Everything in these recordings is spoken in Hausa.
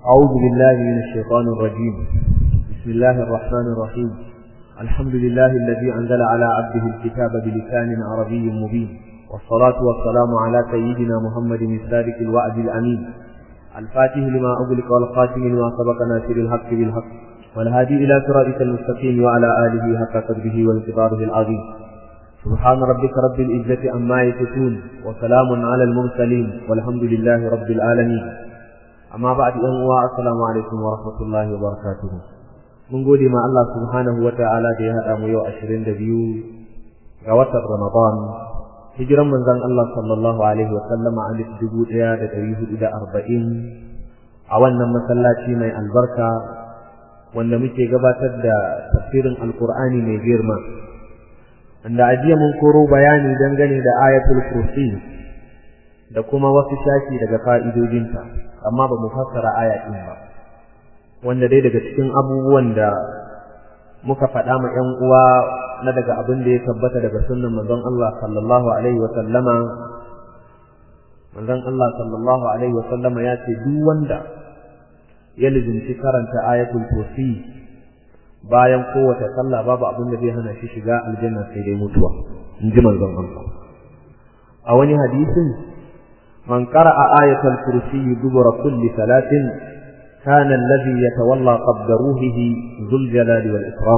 أعوذ بالله من الشيطان الرجيم بسم الله الرحمن الرحيم الحمد لله الذي أنزل على عبده الكتاب بلسان عربي مبين والصلاة والسلام على سيدنا محمد الصادق الوعد الأمين الفاتح لما أغلق والخاتم لما سبق ناصر الحق بالحق والهادي إلى صراطك المستقيم وعلى آله حق قدره وانتظاره العظيم سبحان ربك رب العزة عما يصفون وسلام على المرسلين والحمد لله رب العالمين amma ba da yan uwa assalamu alaikum wa rahmatullahi wa barakatuh mun gode ma Allah subhanahu wa ta'ala da ya hada mu yau 22 ga watan Ramadan hijiran manzon Allah sallallahu alaihi wa sallama alif dubu ɗaya da ɗari hudu da arba'in a wannan masallaci mai albarka wanda muke gabatar da tafsirin alkur'ani mai girma wanda a jiya mun koro bayani dangane da ayatul kursi da kuma wasu shashi daga fa'idodinta amma ba mu fassara aya ɗin ba wanda dai daga cikin abubuwan da muka faɗa ma ‘yan uwa na daga abin da ya tabbata daga sunnan manzon Allah sallallahu alaihi wa sallama manzon Allah sallallahu alaihi wa sallama ya ce duk wanda ya lizinci karanta ayatul kursi bayan kowace sallah babu abin da zai hana shi shiga aljanna sai dai mutuwa in ji manzon Allah a wani hadisin من قرأ آية الكرسي دبر كل ثلاث كان الذي يتولى قبض روحه ذو الجلال والإكرام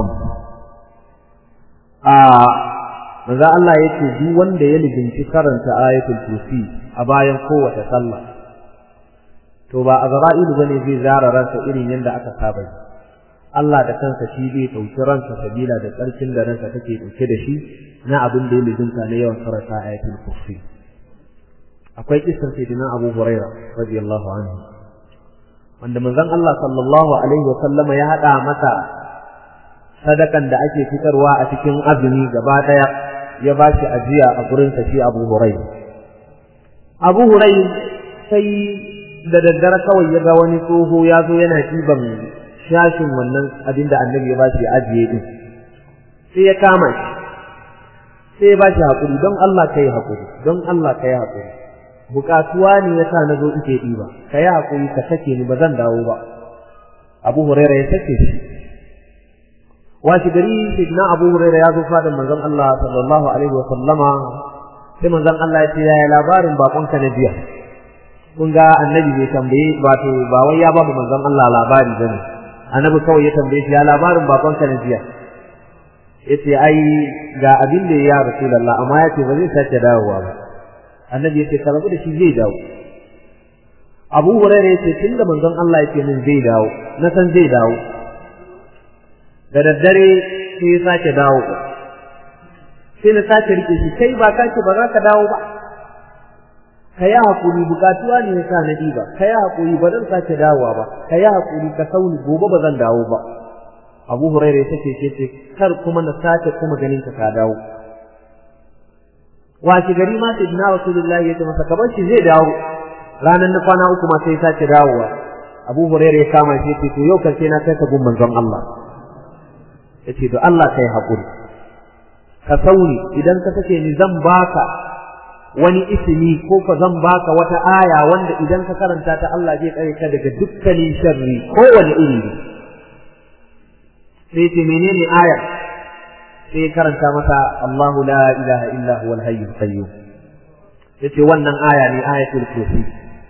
maza Allah ya ce duk wanda ya lizinci karanta ayatul kursi a bayan kowace sallah to ba azra'ilu bane zai zara ransa irin yadda aka saba Allah da kansa shi zai ɗauki ransa sabila da tsarkin da ransa take ɗauke da shi na abin da ya lizinta na yawan karanta ayatul kursi akwai kisar sayyidina Abu Huraira radiyallahu anhu wanda manzon Allah sallallahu alaihi wa sallama ya hada masa sadakan da ake fitarwa a cikin azumi gaba daya ya ba shi ajiya a gurin sa shi Abu Huraira Abu Huraira sai da daddare kawai ya ga wani tsoho ya zo yana ɗiban shashin wannan abin da annabi ya ba shi ajiye din sai ya kama shi sai ya ba shi haƙuri don Allah ka yi haƙuri don Allah ka yi haƙuri bukatuwa ne ya sa na zo ike ɗiba ka yi haƙuri ka sake ni ba zan dawo ba abu huraira ya sake shi washi gari sidna abu huraira ya zo fadin manzon Allah sallallahu alaihi wa sallama sai manzon Allah ya ce yaya labarin bakonka na jiya kun ga annabi bai tambaye ba to ba wai ya ba mu manzon Allah labari bane annabi kawai ya tambaye shi ya labarin bakonka na jiya yace ai ga abin da ya rasulullah amma yace ba zai sake dawowa ba annabi yace ka rabu da shi zai dawo Abu Hurairah yace tunda manzon Allah yake min zai dawo na san zai dawo da daddare sai ya sake dawo sai na sake rike shi kai ba ka ce ba za ka dawo ba ka yi hakuri bukatuwa ne ya sa na ɗiba ka yi hakuri ba zan sake dawowa ba ka yi hakuri ka sauni gobe ba zan dawo ba Abu Hurairah ya ce ce kar kuma na sake kuma ganin ka ka dawo wace gari ma sai dina rasulullahi ya ce masa kabar shi zai dawo ranar na kwana uku ma sai ya sake dawowa abu hurairah ya kama shi ce to yau kan sai na kai ka gun manzon Allah ya ce to Allah kai haƙuri ka sauri idan ka sake ni zan baka wani ismi ko ka zan baka wata aya wanda idan ka karanta ta Allah zai tsare ka daga dukkanin sharri kowane iri ne sai ce menene ayar sai ya karanta masa Allahu la ilaha illa huwa al-hayyul qayyum yace wannan aya ne ayatul kursi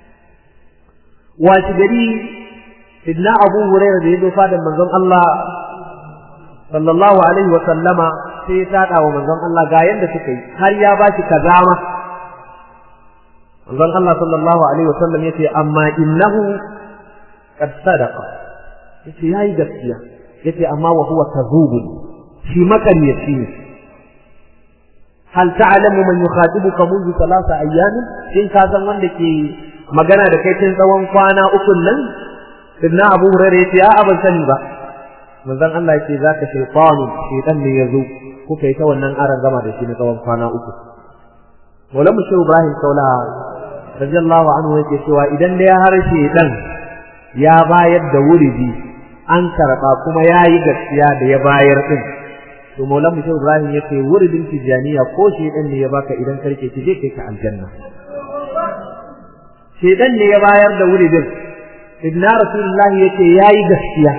wace gari sidna Abu Hurairah da yazo fadan manzon Allah sallallahu alaihi wa sallama sai ya tada wa manzon Allah ga yanda suka yi har ya bashi kazama manzon Allah sallallahu alaihi wa sallam yace amma innahu qad sadaqa yace yayi gaskiya yace amma wa huwa kadhubun shi makaryaci ne hal ta'lamu man yukhatibuka منذ ثلاثة أيام in ka san wanda ke magana da kai tun tsawon kwana uku nan sidna Abu Hurairah yace a'a ban sani ba manzon Allah yace zaka shaytanu shaytan ne yazo kuka yi ta wannan aran gama da shi na tsawon kwana uku Maulana Mushi Ibrahim Kaula radiyallahu anhu yake cewa idan da ya harshe dan ya bayar da wuridi an karba kuma yayi gaskiya da ya bayar din to maulan mu Ibrahim yace wuridin tijaniya ko shi dan ne ya baka idan karke ki je kai ka aljanna shedan ne ya bayar da wuridin ibn rasulullah yace yayi gaskiya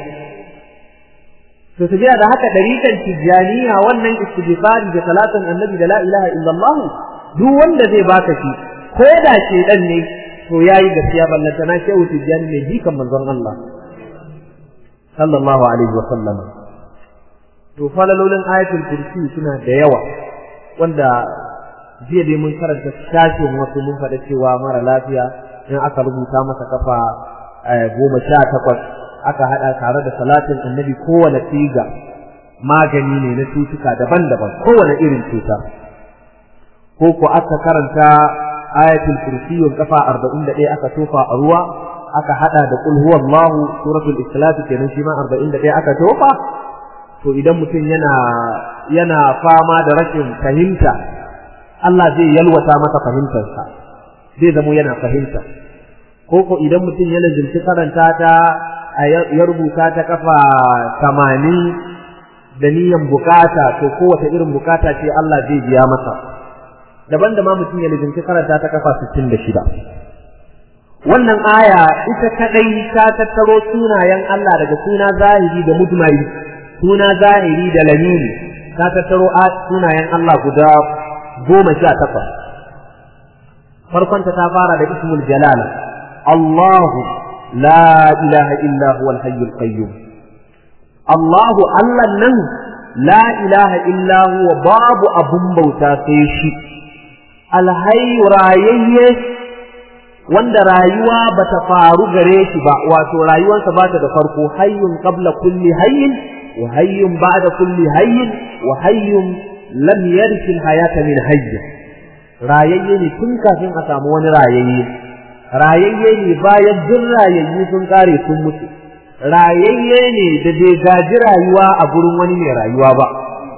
to tafiya da haka dariƙan tijaniya wannan istighfari da salatin annabi da la ilaha illallah duk wanda zai baka shi ko da ke dan ne to yayi gaskiya ballanta na shehu tijani ne jikan manzon Allah sallallahu alaihi wa sallam to falalolin ayatul kursi suna da yawa wanda jiya dai mun karanta shafin wasu mun faɗa cewa mara lafiya in aka rubuta masa kafa goma sha takwas aka haɗa tare da salatin annabi kowane tsiga magani ne na cutuka daban-daban kowane irin cuta ko ko aka karanta ayatul kursiyun kafa arba'in da ɗaya aka tofa a ruwa aka haɗa da kul huwallahu suratul ikhlas kenan shi ma arba'in da ɗaya aka tofa to idan mutum yana yana fama da rashin fahimta Allah zai yalwata masa fahimtarsa zai zamo yana fahimta ko ko idan mutum ya lazimci karanta ta ya rubuta ta kafa tamanin da niyan bukata to kowace irin bukata ce Allah zai biya masa daban da ma mutum ya lazimci karanta ta kafa sittin da shida wannan aya ita kadai ta tattaro sunayen Allah daga suna zahiri da mujmali suna zahiri da lamini ta tattaro sunayen Allah guda goma sha takwas farkonta ta fara da ismul jalala Allahu la ilaha illa huwa al-hayyul qayyum Allahu Allah nan la ilaha illa huwa babu abun bauta sai shi alhayyu rayayye wanda rayuwa bata faru gare shi ba wato rayuwarsa bata da farko hayyun qabla kulli hayyin wa hayyun ba'da kulli hayyin wa hayyun lam yarshi hayata min hayy rayayye ne tun kafin a samu wani rayayye rayayye ne bayan duk rayayyu sun kare sun mutu rayayye ne da bai gaji rayuwa a gurin wani mai rayuwa ba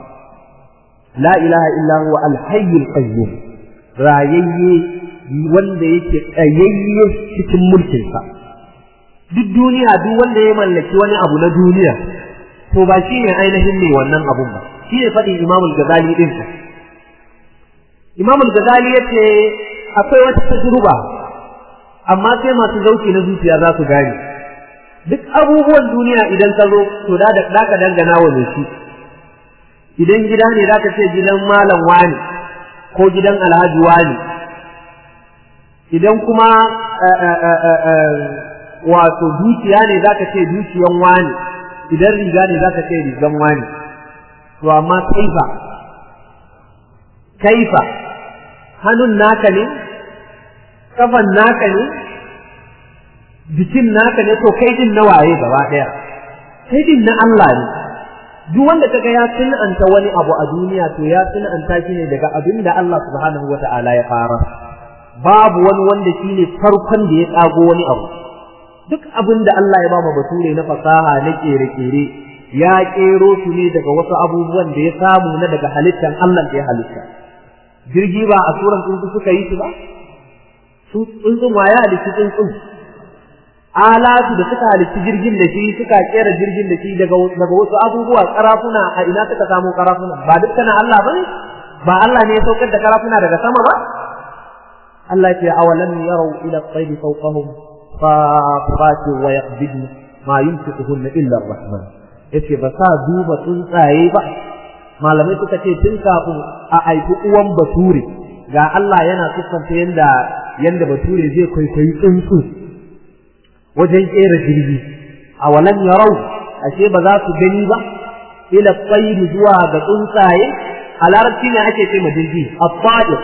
la ilaha illa huwa al-hayyul qayyum rayayye wanda yake tsayayye cikin mulkinsa duk duniya duk wanda ya mallaki wani abu na duniya to ba shi ne ainihin ne wannan abun ba shi ne faɗin imamul gazali ɗin sa imamul gazali ya ce akwai wata tajruba amma sai masu zauki na zuciya za su gane duk abubuwan duniya idan ka zo to da da ka dangana wa mai shi idan gida ne za ka ce gidan malam wani ko gidan alhaji wani idan kuma wato dukiya ne za ka ce dukiyan wani idan riga ne za ka ce rigan wani to amma kaifa kaifa hannun naka ne kafan naka ne jikin naka ne to kai din na waye gaba daya kai din na Allah ne duk wanda kaga ya sunanta wani abu a duniya to ya sunanta shi ne daga abin da Allah subhanahu wata'ala ya fara babu wani wanda shine farkon da ya tsago wani abu duk abin da Allah ya ba mu bature na fasaha na kere-kere ya kero su ne daga wasu abubuwan da ya samu na daga halittan Allah da ya halitta jirgi ba a suran tsuntsu suka yi su ba su tsuntsun waya halitta tsuntsun alatu da suka halitta jirgin da shi suka kera jirgin da shi daga daga wasu abubuwa karafuna a ina suka samu karafuna ba dukkan Allah bane ba Allah ne ya saukar da karafuna daga sama ba Allah ya ce awalam yarau ila at-tayri fawqahum صافات ويقبضن ما يمسكهن إلا الرحمن yace ba sa duba tsuntsaye ba malamai suka ce tun kafin a aiki uwan bature ga Allah yana siffanta yanda yanda bature zai kwaikwayi tsuntsu wajen kera jirgi a walan yarau ashe ba za su gani ba ila tsayri zuwa ga tsuntsaye a larabci ne ake ce ma jirgi at-ta'ir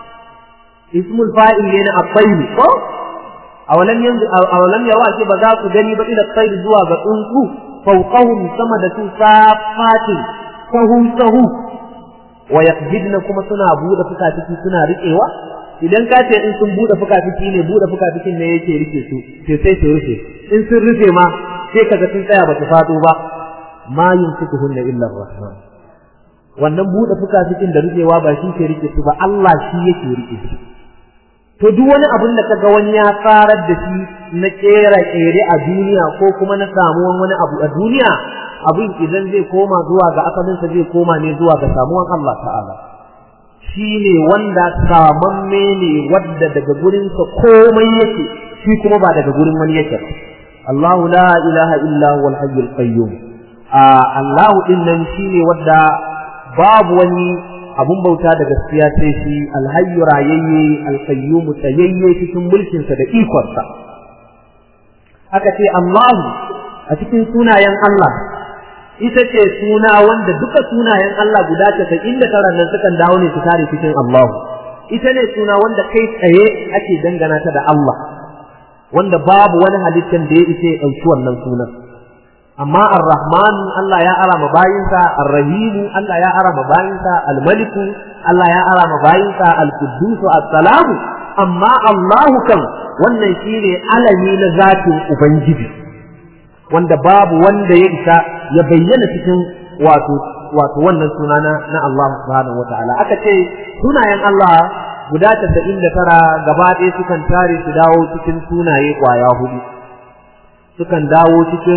ismul fa'il ne na at-tayr ko awalam yanzu awalam yawa ce ba za su gani ba ila tsayi zuwa ga tsuntsu fawqahum sama da su safatin sahu sahu wa yaqbidna kuma suna bude fuka-fiki suna riƙewa idan ka ce in sun bude fuka-fiki ne bude fuka-fikin ne yake rike su sai sai su rufe in sun rufe ma sai kaga sun tsaya ba su fado ba ma yumsikuhunna illa rahman wannan bude fuka-fikin da rufewa ba shi ke rike su ba Allah shi yake rike su to duk wani abin da kaga wani ya tsarar da shi na kera kere a duniya ko kuma na samuwan wani abu a duniya abin idan zai koma zuwa ga asalinsa zai koma ne zuwa ga samuwan Allah ta'ala shi ne wanda samamme ne wadda daga gurinsa komai yake shi kuma ba daga gurin wani yake الله لا إله إلا هو الحي القيوم الله إنن شيني ودا باب وني abun bauta da gaskiya sai shi alhayyu rayayye alqayyum tsayayye cikin mulkinsa da ikonsa aka ce Allah a cikin sunayen Allah ita ce suna wanda duka sunayen Allah guda casa'in da tara nan sukan dawo ne su tare cikin Allah ita ne suna wanda kai tsaye ake dangana ta da Allah wanda babu wani halittar da ya isa ya ɗauki wannan sunan amma ar-rahman Allah ya ara ma bayinsa ar-rahim Allah ya ara ma bayinsa al-malik Allah ya ara ma bayinsa al-quddus as-salam amma Allah kan wannan shine alami na zatin ubangiji wanda babu wanda ya isa ya bayyana cikin wato wato wannan suna na Allah subhanahu wataala aka ce sunayen Allah guda tasa'in da tara gaba ɗaya sukan tare su dawo cikin sunaye ƙwaya hudu sukan dawo cikin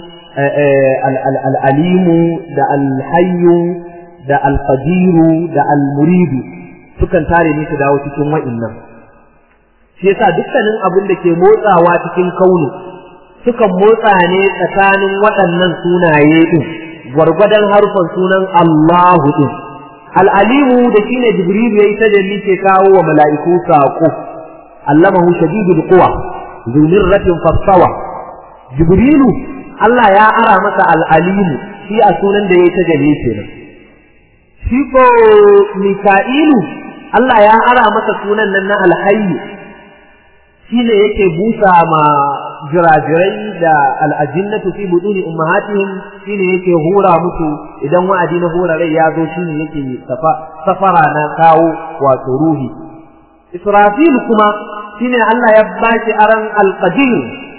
al'alimu da alhayyu da alqadiru da almuridu sukan tare ne su dawo cikin wa'innan shi yasa dukkanin abin da ke motsawa cikin kaunu sukan motsa ne tsakanin waɗannan sunaye ɗin gwargwadon harfan sunan Allahu ɗin al'alimu da shine jibril yayi tajalli ke kawo wa mala'iku saƙo allamahu shadidul quwa zu mirratin fassawa jibrilu Allah ya ara masa al'alimu shi a sunan da yayi tajalli kenan shi ko mika'ilu Allah ya ara masa sunan nan na alhayyu shine yake busa ma jirajirai da al'ajinnatu fi buduni ummahatihim shine yake hura musu idan wa'adi na hura rai ya zo shine yake safara na kawo wato ruhi Israfil kuma shine Allah ya bashi aran alqadir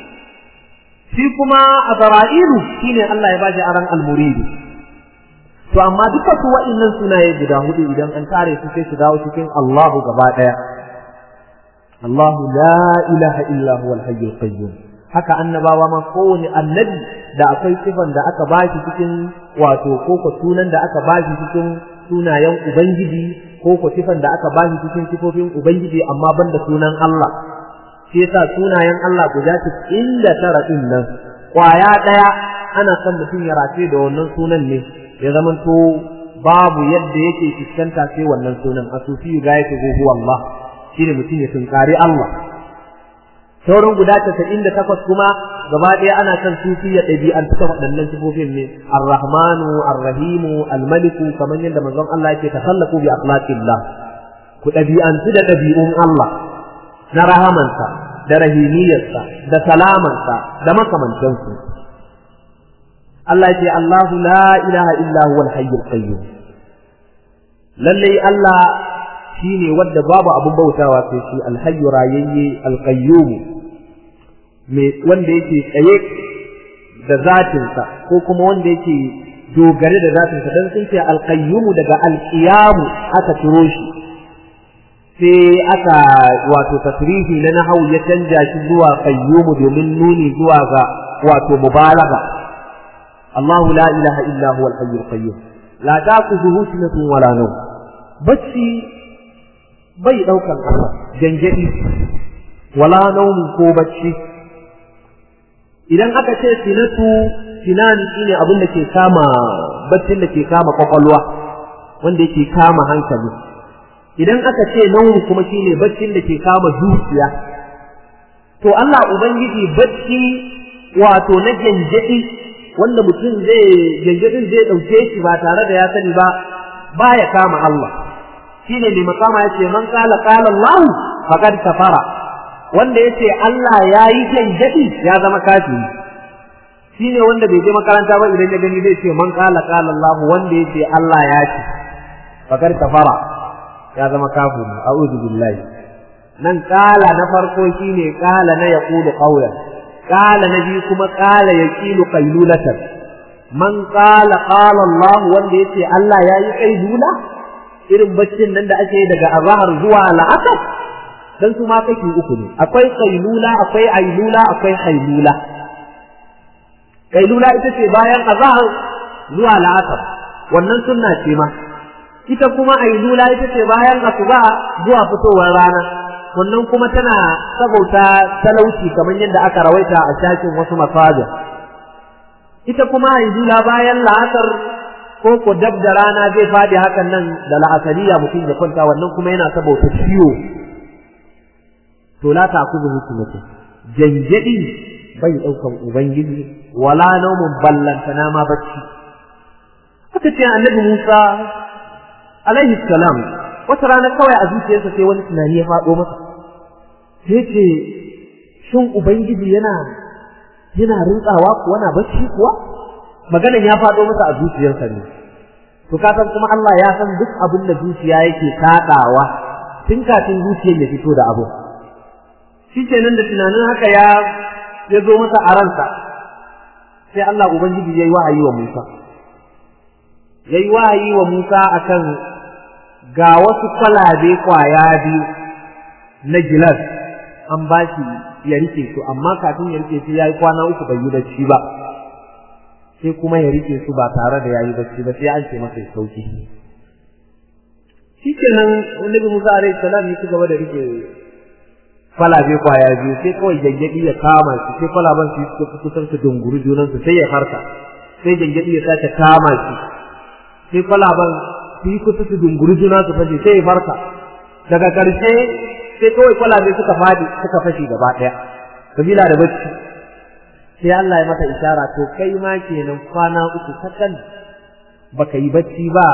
shi kuma Azra'ilu shine Allah ya bashi aran almurid to amma duka su wa'annan sunaye guda hudu idan an tare su sai su dawo cikin Allahu gaba daya الله لا إله إلا هو الحي القيوم haka annabawa ma kowane annabi da akwai sifan da aka bashi cikin wato ko ko sunan da aka bashi cikin sunayen ubangiji ko ko sifan da aka bashi cikin sifofin ubangiji amma banda sunan Allah shi yasa sunayen Allah guda inda tara din nan kwaya daya ana son mutum ya race da wannan sunan ne ya zamanto babu yadda yake fuskanta sai wannan sunan asufi gayatu huwa Allah shine mutum ya tunkari Allah sauran guda casa'in da takwas kuma gaba ɗaya ana son sufi ya ɗabi'antu ta waɗannan sifofin ne ar-rahmanu ar-rahimu al-maliku kamar yadda manzon Allah yake tasallaku bi akhlaqillah ku ɗabi'antu da ɗabi'un Allah na rahamansa da rahimiyarsa da salamansa da makamantansu Allah ya ce Allahu la ilaha illa huwal hayyul qayyum lalle Allah shine wanda babu abun bautawa sai shi alhayyu rayayye alqayyum me wanda yake tsaye da zatinsa ko kuma wanda yake dogare da zatinsa dan sun ce alqayyum daga alqiyam aka turo shi sai aka wato tasrifi na nahawu ya canja shi zuwa qayyum domin nuni zuwa ga wato mubalaga الله لا إله إلا هو الحي القيوم لا تأخذه سنة ولا نوم بس bai ɗaukan Allah gangaɗi wala naumin ko bacci idan aka ce sinatu sinan shine abin da ke kama baccin da ke kama kwakwalwa wanda yake kama hankali idan aka ce naumu kuma shine baccin da ke kama zuciya to Allah ubangiji bacci wato na gangaɗi wanda mutum zai gangaɗin zai ɗauke shi ba tare da ya sani ba baya kama Allah shine mai makama yace man qala qala Allah faqad kafara wanda yace Allah yayi janjadi ya zama kafiri shine wanda bai je makaranta ba idan ya gani zai ce man qala qala Allah wanda yace Allah ya ce faqad kafara ya zama kafiri a'udhu billahi nan qala na farko shine qala na yaqulu qawlan qala na biyu kuma qala yaqilu qailulatan man qala qala Allah wanda yace Allah yayi qailula irin baccin nan da ake daga azahar zuwa la'asar dan su ma kake uku ne akwai qailula akwai ailula akwai hailula qailula ita ce bayan azahar zuwa la'asar wannan sunna ce ma ita kuma ailula ita ce bayan asuba zuwa fitowar rana wannan kuma tana sabauta talauci kamar yadda aka rawaita a shafin wasu masajin ita kuma haizula bayan la'asar ko ko dab da rana zai fadi hakan nan da la'asariya mutum ya kwanta wannan kuma yana sabauta ciwo to la ta kuzu hukumatu janjadi bai daukan ubangiji wala naumun ballantana ma bacci aka ce annabi Musa alaihi salam wata rana kawai a zuciyarsa sai wani tunani ya faɗo masa sai ce shin ubangiji yana yana rintsawa kuwa na bacci kuwa maganan ya faɗo masa a zuciyarsa ne to ka san kuma Allah ya san duk abin da zuciya yake kaɗawa tun kafin zuciyar ya fito da abu shi kenan da tunanin haka ya ya zo masa a ransa sai Allah ubangiji ya yi wa'ayi wa Musa ya yi wa'ayi wa Musa akan ga wasu kwalabe kwaya biyu na gilas an ba shi ya rike su amma kafin ya rike su ya yi kwana uku bai yi bacci ba sai kuma ya rike su ba tare da ya yi bacci ba sai an ce masa ya sauki shi kenan annabi Musa alaihi salam ya ci gaba da rike kwalabe kwaya biyu sai kawai gyangyaɗi ya kama shi sai kwalaban su suka kusan su dunguru junansu sai ya farka sai gyangyaɗi ya sake kama shi sai kwalaban su yi kusa su dunguri juna su fashe sai ya farka daga ƙarshe sai kawai kwalabe suka fadi suka fashe gaba ɗaya kabila da bacci sai Allah ya mata ishara to kai ma kenan kwana uku kakan baka yi bacci ba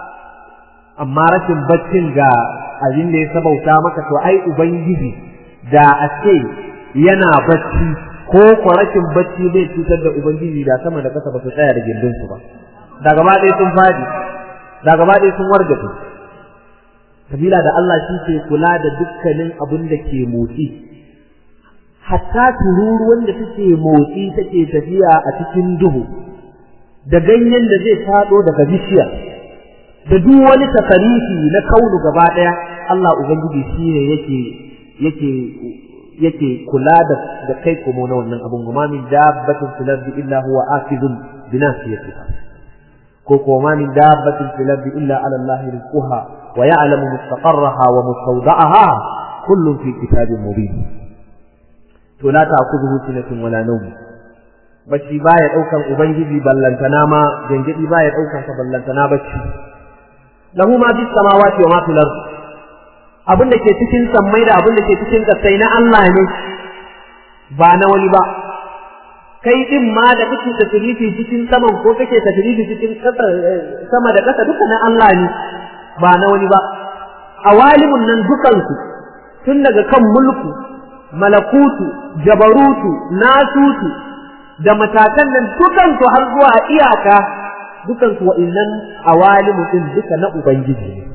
amma rashin baccin ga abin da ya sabauta maka to ai ubangiji da a ce yana bacci ko ko rashin bacci zai cutar da ubangiji da sama da kasa ba su tsaya da gindinsu ba da gaba ɗaya sun fadi da gaba ɗaya sun wargaje kabila da Allah shi ke kula da dukkanin abin da ke motsi hatta tururuwan da take motsi take tafiya a cikin duhu da ganyen da zai faɗo daga bishiya da duk wani tasarifi na kaunu gaba ɗaya Allah ubangiji shi ne yake yake yake kula da da kai kuma na wannan abun ma min dabbatin fil ardi illa huwa akidun bi nasiyatiha ko kuma min dabbatin fil ardi illa ala Allah rizquha wa ya'lamu mustaqarraha wa mustawda'aha kullun fi kitabin mubin to la ta'khudhuhu sinatun wala nawm bacci baya daukan ubangiji ballantana ma gangadi baya daukan sa ballantana bacci lahu ma bis samawati wa ma fil ardi abin da ke cikin sammai da abin da ke cikin kasai na Allah ne ba na wani ba kai din ma da kake tasirifi cikin saman ko kake tasirifi cikin sama da kasa duka na Allah ne ba na wani ba awalimun nan dukansu tun daga kan mulku malakutu jabarutu nasutu da matakan nan dukansu har zuwa iyaka dukansu wa'innan awalimu din duka na ubangiji ne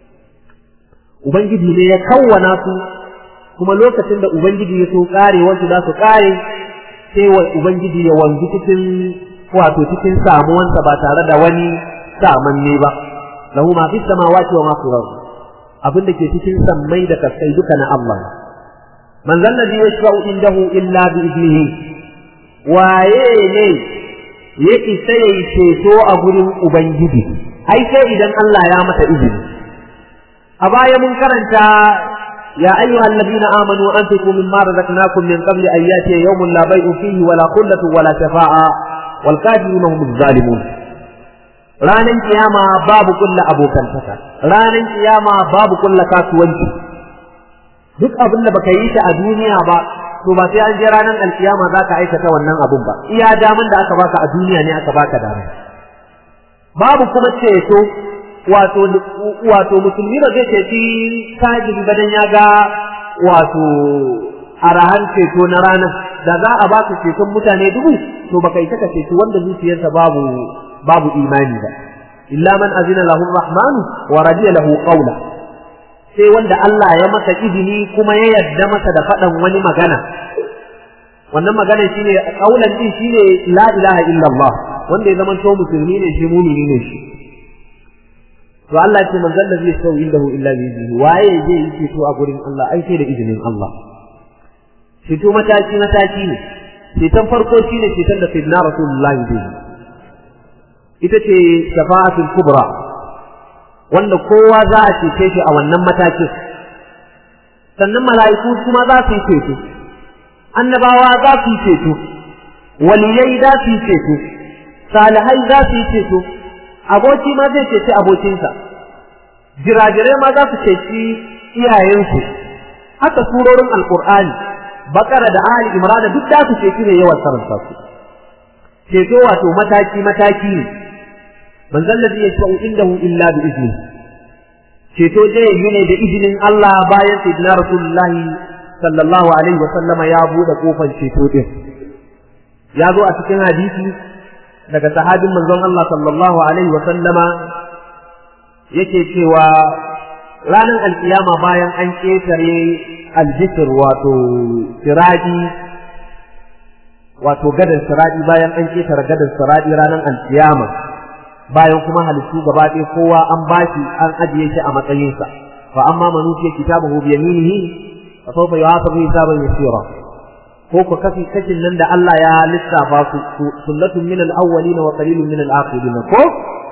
ubangiji ne ya kawwana su kuma lokacin da ubangiji ya so kare wasu za su kare sai wa ubangiji ya wanzu cikin wato cikin samuwansa ba tare da wani samanne ba lahu ma fi samawati wa ma fi ardi abin da ke cikin sammai da kasai duka na Allah man zan ladhi yashfa'u indahu illa bi idnihi waye ne ya isa yayi ceto a gurin ubangiji ai sai idan Allah ya mata izini a baya mun karanta يا أيها الذين آمنوا أنفقوا مما رزقناكم من قبل أن يأتي يوم لا بيع فيه ولا خلة ولا شفاعة والكافرون هم الظالمون ranan kiyama babu kulla abokantaka ranan kiyama babu kulla kasuwanci duk abin da baka yi shi a duniya ba to ba sai an je ranan alkiyama za ka aikata wannan abun ba iya daman da aka baka a duniya ne aka baka dama babu kuma ceto wato wato musulmi ba zai ceci kajiri ba dan ya ga wato arahan ceto na ranar da za a baka ceton mutane dubu to baka yi taka ceto wanda zuciyarsa babu babu imani ba illa man azina lahu rahmanu wa radiya lahu qawla sai wanda Allah ya masa izini kuma ya yarda masa da faɗan wani magana wannan magana shine kaulan din shine la ilaha illallah wanda ya zama to musulmi ne shi mumini ne shi to Allah ce manzon da zai sau indahu illa bi iznihi waye zai yi ceto a gurin Allah ai sai da izinin Allah ceto mataki mataki ne ceton farko shine ceton da sayyidina rasulullahi zai ita ce shafa'atul kubra wanda kowa za a cece shi a wannan matakin sannan mala'iku kuma za su yi ceto annabawa za su yi ceto waliyai za su yi ceto salihai za su yi ceto aboki ma zai ceci abokinsa jirajirai ma za su ceci iyayensu haka surorin alkur'ani bakara da ali imrana duk da su ceci ne yawan karanta su ceto wato mataki mataki ne manzon ladhi yashfa'u indahu illa bi izni ceto zai yi ne da izinin Allah bayan sayyidina rasulullahi sallallahu alaihi wa sallama ya bude kofar ceto din ya zo a cikin hadisi daga sahabin manzon Allah sallallahu alaihi wa sallama yake cewa ranar alkiyama bayan an ketare aljisir wato siradi wato gadar siradi bayan an ketare gadar siradi ranar alkiyama bayan kuma halittu gaba ɗaya kowa an bashi an ajiye shi a matsayinsa fa amma man utiya kitabahu bi yaminihi fa sawfa yuhasabu hisaban yasira ko ku kafi kashin nan da Allah ya lissafa su sullatun min al-awwalin wa qalilun min al-akhirin ko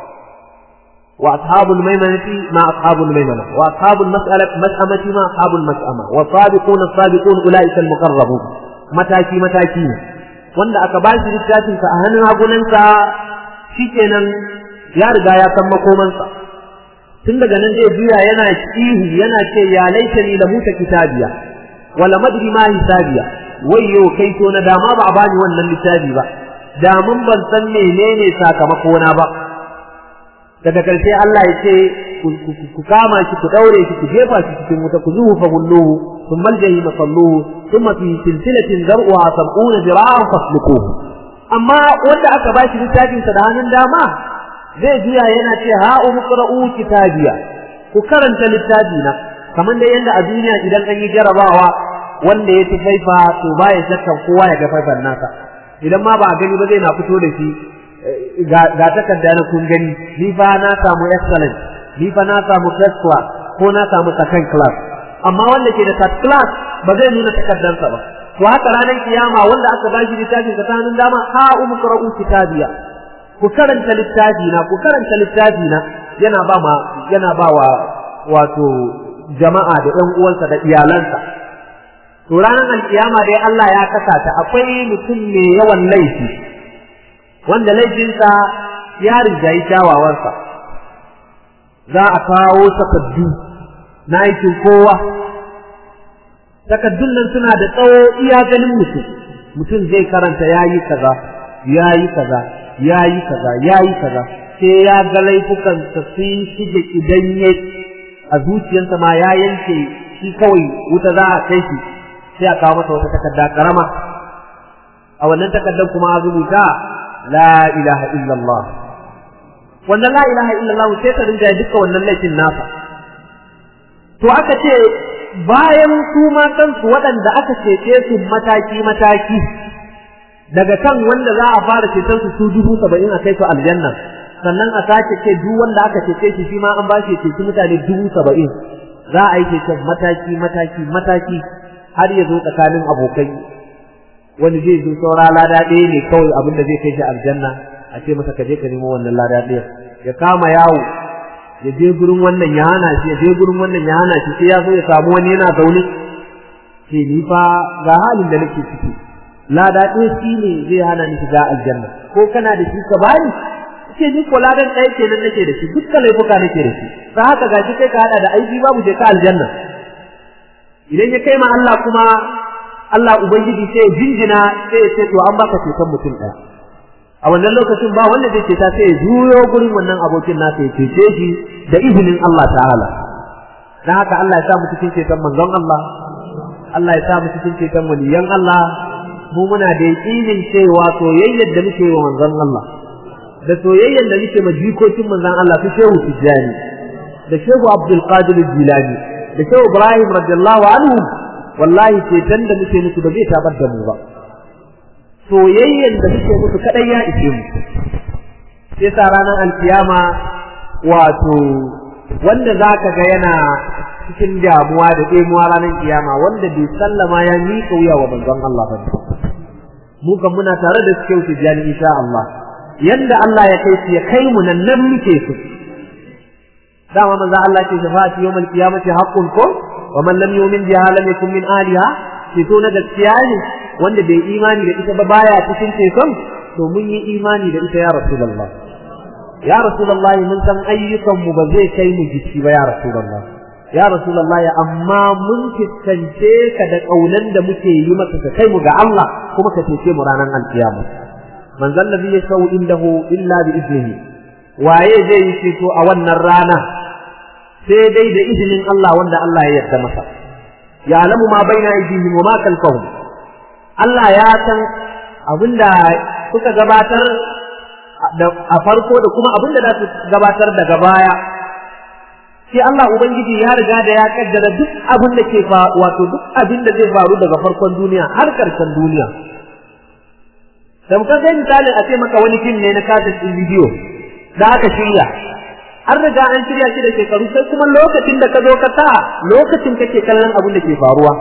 wa ashabul maimanati ma ashabul maimana wa ashabul mas'alati mas'amati ma ashabul mas'ama wa sabiquna sabiqun ulaika al-muqarrabun mataki mataki ne wanda aka bashi littafin sa a hannun hagunansa shikenan ya riga ya san makomansa tun daga nan zai juya yana ihu yana ce ya laitani la muta kitabiya wala madri ma hisabiya wayyo kai to na dama ba a bani wannan littafi ba da mun ban san menene sakamako na ba daga karshe Allah ya ce ku kama shi ku daure shi ku jefa shi cikin wuta ku zuhu fa gulluhu thumma aljahim salluhu thumma fi silsilatin zar'uha sab'una dira'an fasluquhu amma wanda aka bashi littafin sa da hannun dama zai juya yana ce ha umqra'u kitabiya ku karanta littafi na kamar da yanda a duniya idan an yi jarabawa wanda ya tufaifa to baya shakkan kowa ya ga faifan nasa idan ma ba a gani ba zai na fito da shi ga takarda na kun gani ni fa na samu excellent ni fa na samu first class ko na samu second class amma wanda ke da third class ba zai nuna takardarsa ba to haka ranar kiyama wanda aka ba shi littafin sa hannun dama ha umqra'u kitabiya ku karanta littafi na ku karanta littafi na yana ba ma yana ba wa wato jama'a da ƴan uwansa da iyalansa to ranar alkiyama dai Allah ya kasa ta akwai mutum mai yawan laifi wanda laifinsa ya rigayi kyawawansa za a kawo takaddu na aikin kowa takaddun nan suna da tsawo iya ganin mutum mutum zai karanta yayi kaza yayi kaza yayi kaza yayi kaza sai ya ga laifukan sa sun shige idan ya a zuciyarsa ma ya yanke shi kawai wuta za a kai shi sai a kawo masa wata takarda karama a wannan takardar kuma a rubuta la ilaha illallah wannan la ilaha illallah sai ta rinja duka wannan laifin nasa to aka ce bayan su ma kansu waɗanda aka cece su mataki mataki daga kan wanda za a fara ceton su su dubu saba'in a kai su aljanna sannan a sake ce duk wanda aka cece shi shi ma an ba shi ceci mutane dubu saba'in za a yi ceton mataki mataki mataki har ya zo tsakanin abokai wani zai zo saura lada ɗaya ne kawai abin da zai kai shi aljanna a ce masa ka je ka nemo wannan lada ɗaya ya kama yawo ya je gurin wannan ya hana shi ya je gurin wannan ya hana shi sai ya zo ya samu wani yana zaune ce ni fa ga halin da nake ciki lada ɗaya shi ne zai hana ni shiga aljanna ko kana da shi ka bani ce ni ko ladan ɗaya kenan nake da shi dukkan laifuka nake da shi ta haka gashi kai ka hada da aiki babu je ka aljanna idan ya kai ma Allah kuma Allah ubangiji sai ya jinjina sai ya ce to an baka ceton mutum ɗaya a wannan lokacin ba wanda zai ceta sai ya juyo gurin wannan abokin nasa ya cece shi da izinin Allah ta'ala dan haka Allah ya sa mu cikin ceton manzon Allah Allah ya sa mu cikin ceton waliyan Allah mu muna da yaƙinin cewa soyayyar da muke wa manzon Allah da soyayyar da muke ma jikokin manzon Allah su shehu Tijjani da shehu Abdul Qadir Jilani da shehu Ibrahim radiyallahu anhu wallahi ceton da muke musu ba zai tabar da mu ba soyayyen da muke musu kadai ya ishe mu sai sa ranar alkiyama wato wanda zaka ga yana cikin damuwa da ɗemuwa ranar kiyama wanda bai sallama ya miƙa wuya wa manzon Allah ba mu kan muna tare da suke su jani insha Allah yanda Allah ya kai su ya kai mu nan nan muke su dama manzo Allah ce shafa'ati yawmal qiyamati haqqun ko wa man lam yu'min biha lam yakun min aliha ceto na gaskiya ne wanda bai imani da ita ba baya cikin ceton to mun yi imani da ita ya rasulullah ya rasulullah mun san ayyukan mu ba zai kai mu jiki ba ya rasulullah ya rasulullah amma mun fiskance ka da kaunan da muke yi maka ka kai mu ga Allah kuma ka cece mu ranar alkiyama man zalla bi yashau indahu illa bi iznihi waye zai yi ceto a wannan rana sai dai da izinin Allah wanda Allah ya yarda masa ya'lamu ma baina aydihim wa ma khalfahum Allah ya san abinda suka gabatar a farko da kuma abinda za su gabatar daga baya sai Allah ubangiji ya riga da ya kaddara duk abin da ke fa wato duk abin da zai faru daga farkon duniya har karshen duniya da muka ga misalin a ce maka wani fim ne na kaset din bidiyo da aka shirya an riga an shirya shi da shekaru sai kuma lokacin da ka zo ka sa lokacin kake kallon abin da ke faruwa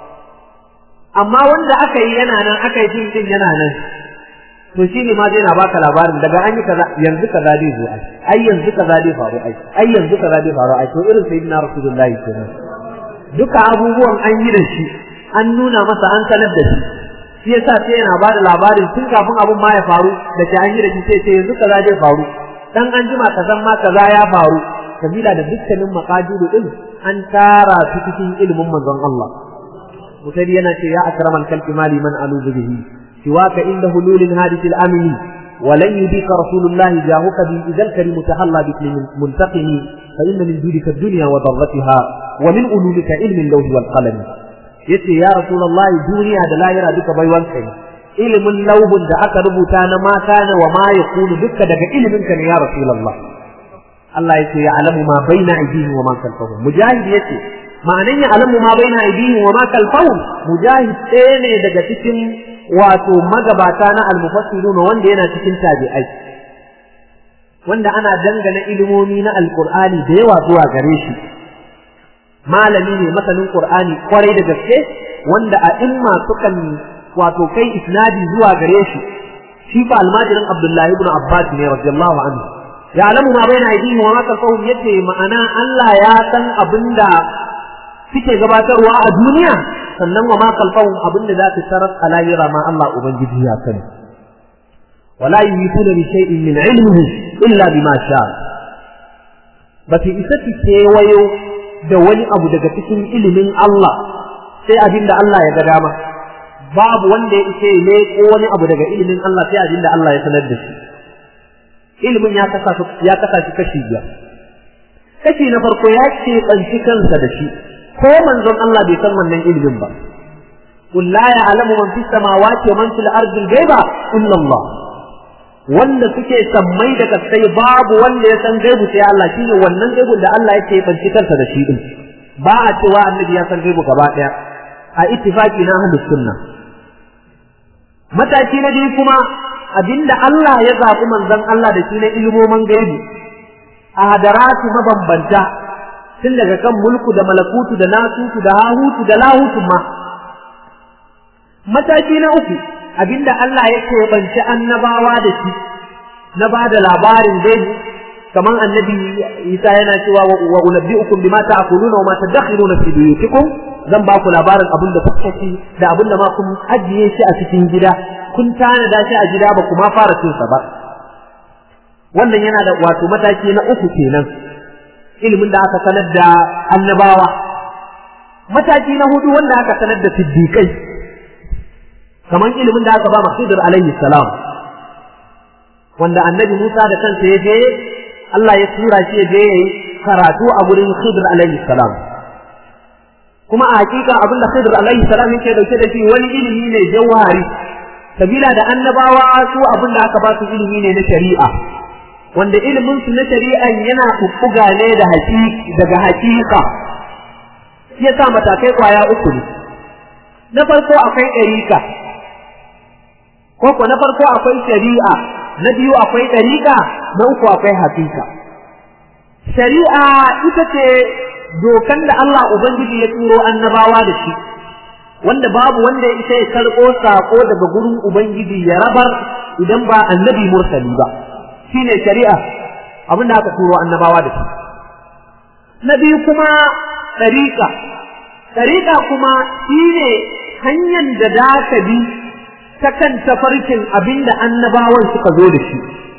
amma wanda aka yi yana nan aka yi fim din yana nan to shi ne ma zai na baka labarin daga an yi kaza yanzu kaza zai zo ai ai yanzu kaza zai faru ai ai yanzu kaza zai faru ai to irin sayyidina rasulullahi kenan duka abubuwan an yi da shi an nuna masa an sanar da shi shi yasa sai yana ba da labarin tun kafin abun ma ya faru da ke an yi da shi sai sai yanzu kaza zai faru dan an jima kazan ma kaza ya faru kabila da dukkanin maqadiru din an tara su cikin ilimin manzon Allah mutari yana ce ya akramal kalbi mali man aluzu bihi سواك عند هلول الهادث الأمن ولن يديك رسول الله جاهك بإذا الكريم تحلى باسم منتقم فإن من جودك الدنيا وضرتها ومن ألولك علم اللوح والقلم yace ya rasulullahi duniya da lahira duka baiwan kai ilimin lauhun da aka rubuta na ma kana wa ma yakunu duka daga ilimin ka ne ya rasulullah Allah yace ya alamu ma baina aydihim wa ma khalfahum mujahid yace ma'anan ya alamu ma baina aydihim wa ma khalfahum mujahid ɗaya ne daga cikin wato magabata na almufassirun wanda yana cikin tabi'ai wanda ana dangana ilimomi na alqur'ani da yawa zuwa gare shi malami ne masanin qur'ani kwarai da gaske wanda a imma sukan wato kai isnadi zuwa gare shi shi fa almajirin abdullahi ibn abbas ne radiyallahu anhu ya'lamu ma baina aydihim wa ma khalfahum yace ma'ana Allah ya san abinda suke gabatarwa a duniya sannan wa ma kalfahum abinda za su tarar a lahira ma Allah ubangiji ya sani wala yuyituna bi shay'in min ilmihi illa bima sha ba su isa su kewayo da wani abu daga cikin ilimin Allah sai abinda Allah ya ga dama babu wanda ya isa ya ko wani abu daga ilimin Allah sai abinda Allah ya sanar da shi ilimin ya kasa ya kasa shi kashi biyar kashi na farko ya ce kanci kansa da shi ko manzon Allah bai san wannan ilimin ba qul la ya'lamu man fis samawati wa man fil ardi al-ghaiba illa Allah wanda suke sammai da kasai babu wanda ya san gaibu sai Allah shine wannan gaibun da Allah yake banci kansa da shi din ba a cewa annabi ya san gaibu gaba daya a ittifaqi na ahlus sunna mataki na biyu kuma abinda Allah ya zaɓi manzon Allah da shi na ilmomin gaibi a hadaratu mabambanta tun daga kan mulku da malakutu da nasutu da hahutu da lahutu ma mataki na uku abinda Allah ya keɓanci annabawa da shi na ba da labarin gaibi kamar annabi Isa yana cewa wa unabbi'ukum bima ta'kuluna wa ma tadakhiruna fi buyutikum zan ba ku labarin abin da kuka ci da abin da ma kun ajiye shi a cikin gida kun tanada shi a gida ba kuma fara cin sa ba wannan yana da wato mataki na uku kenan ilimin da aka sanar da annabawa mataki na hudu wanda aka sanar da siddiqai kamar ilimin da aka ba Masudar alaihi salam wanda annabi Musa da kansa ya je Allah ya tura shi ya je yayi karatu a gurin Khidr alaihi salam kuma a hakika abin da Khidr alaihi salam yake dauke da shi wani ilimi ne jawhari sabila da annabawa su abin da aka ba su ilimi ne na shari'a wanda ilimin su na shari'a yana kukkuga ne da haƙiƙa daga haƙiƙa ya sa matakai kwaya uku ne na farko akwai ɗariƙa ko na farko akwai shari'a na biyu akwai ɗariƙa na uku akwai haƙiƙa shari'a ita ce dokan da Allah Ubangiji ya turo annabawa da shi wanda babu wanda ya isa ya karɓo saƙo daga gurin Ubangiji ya rabar idan ba annabi mursali ba shine shari'a abin da aka turo annabawa da shi na biyu kuma ɗariƙa Tariƙa kuma shi ne hanyar da za ka bi ta kan tafarkin abin da annabawan suka zo da shi.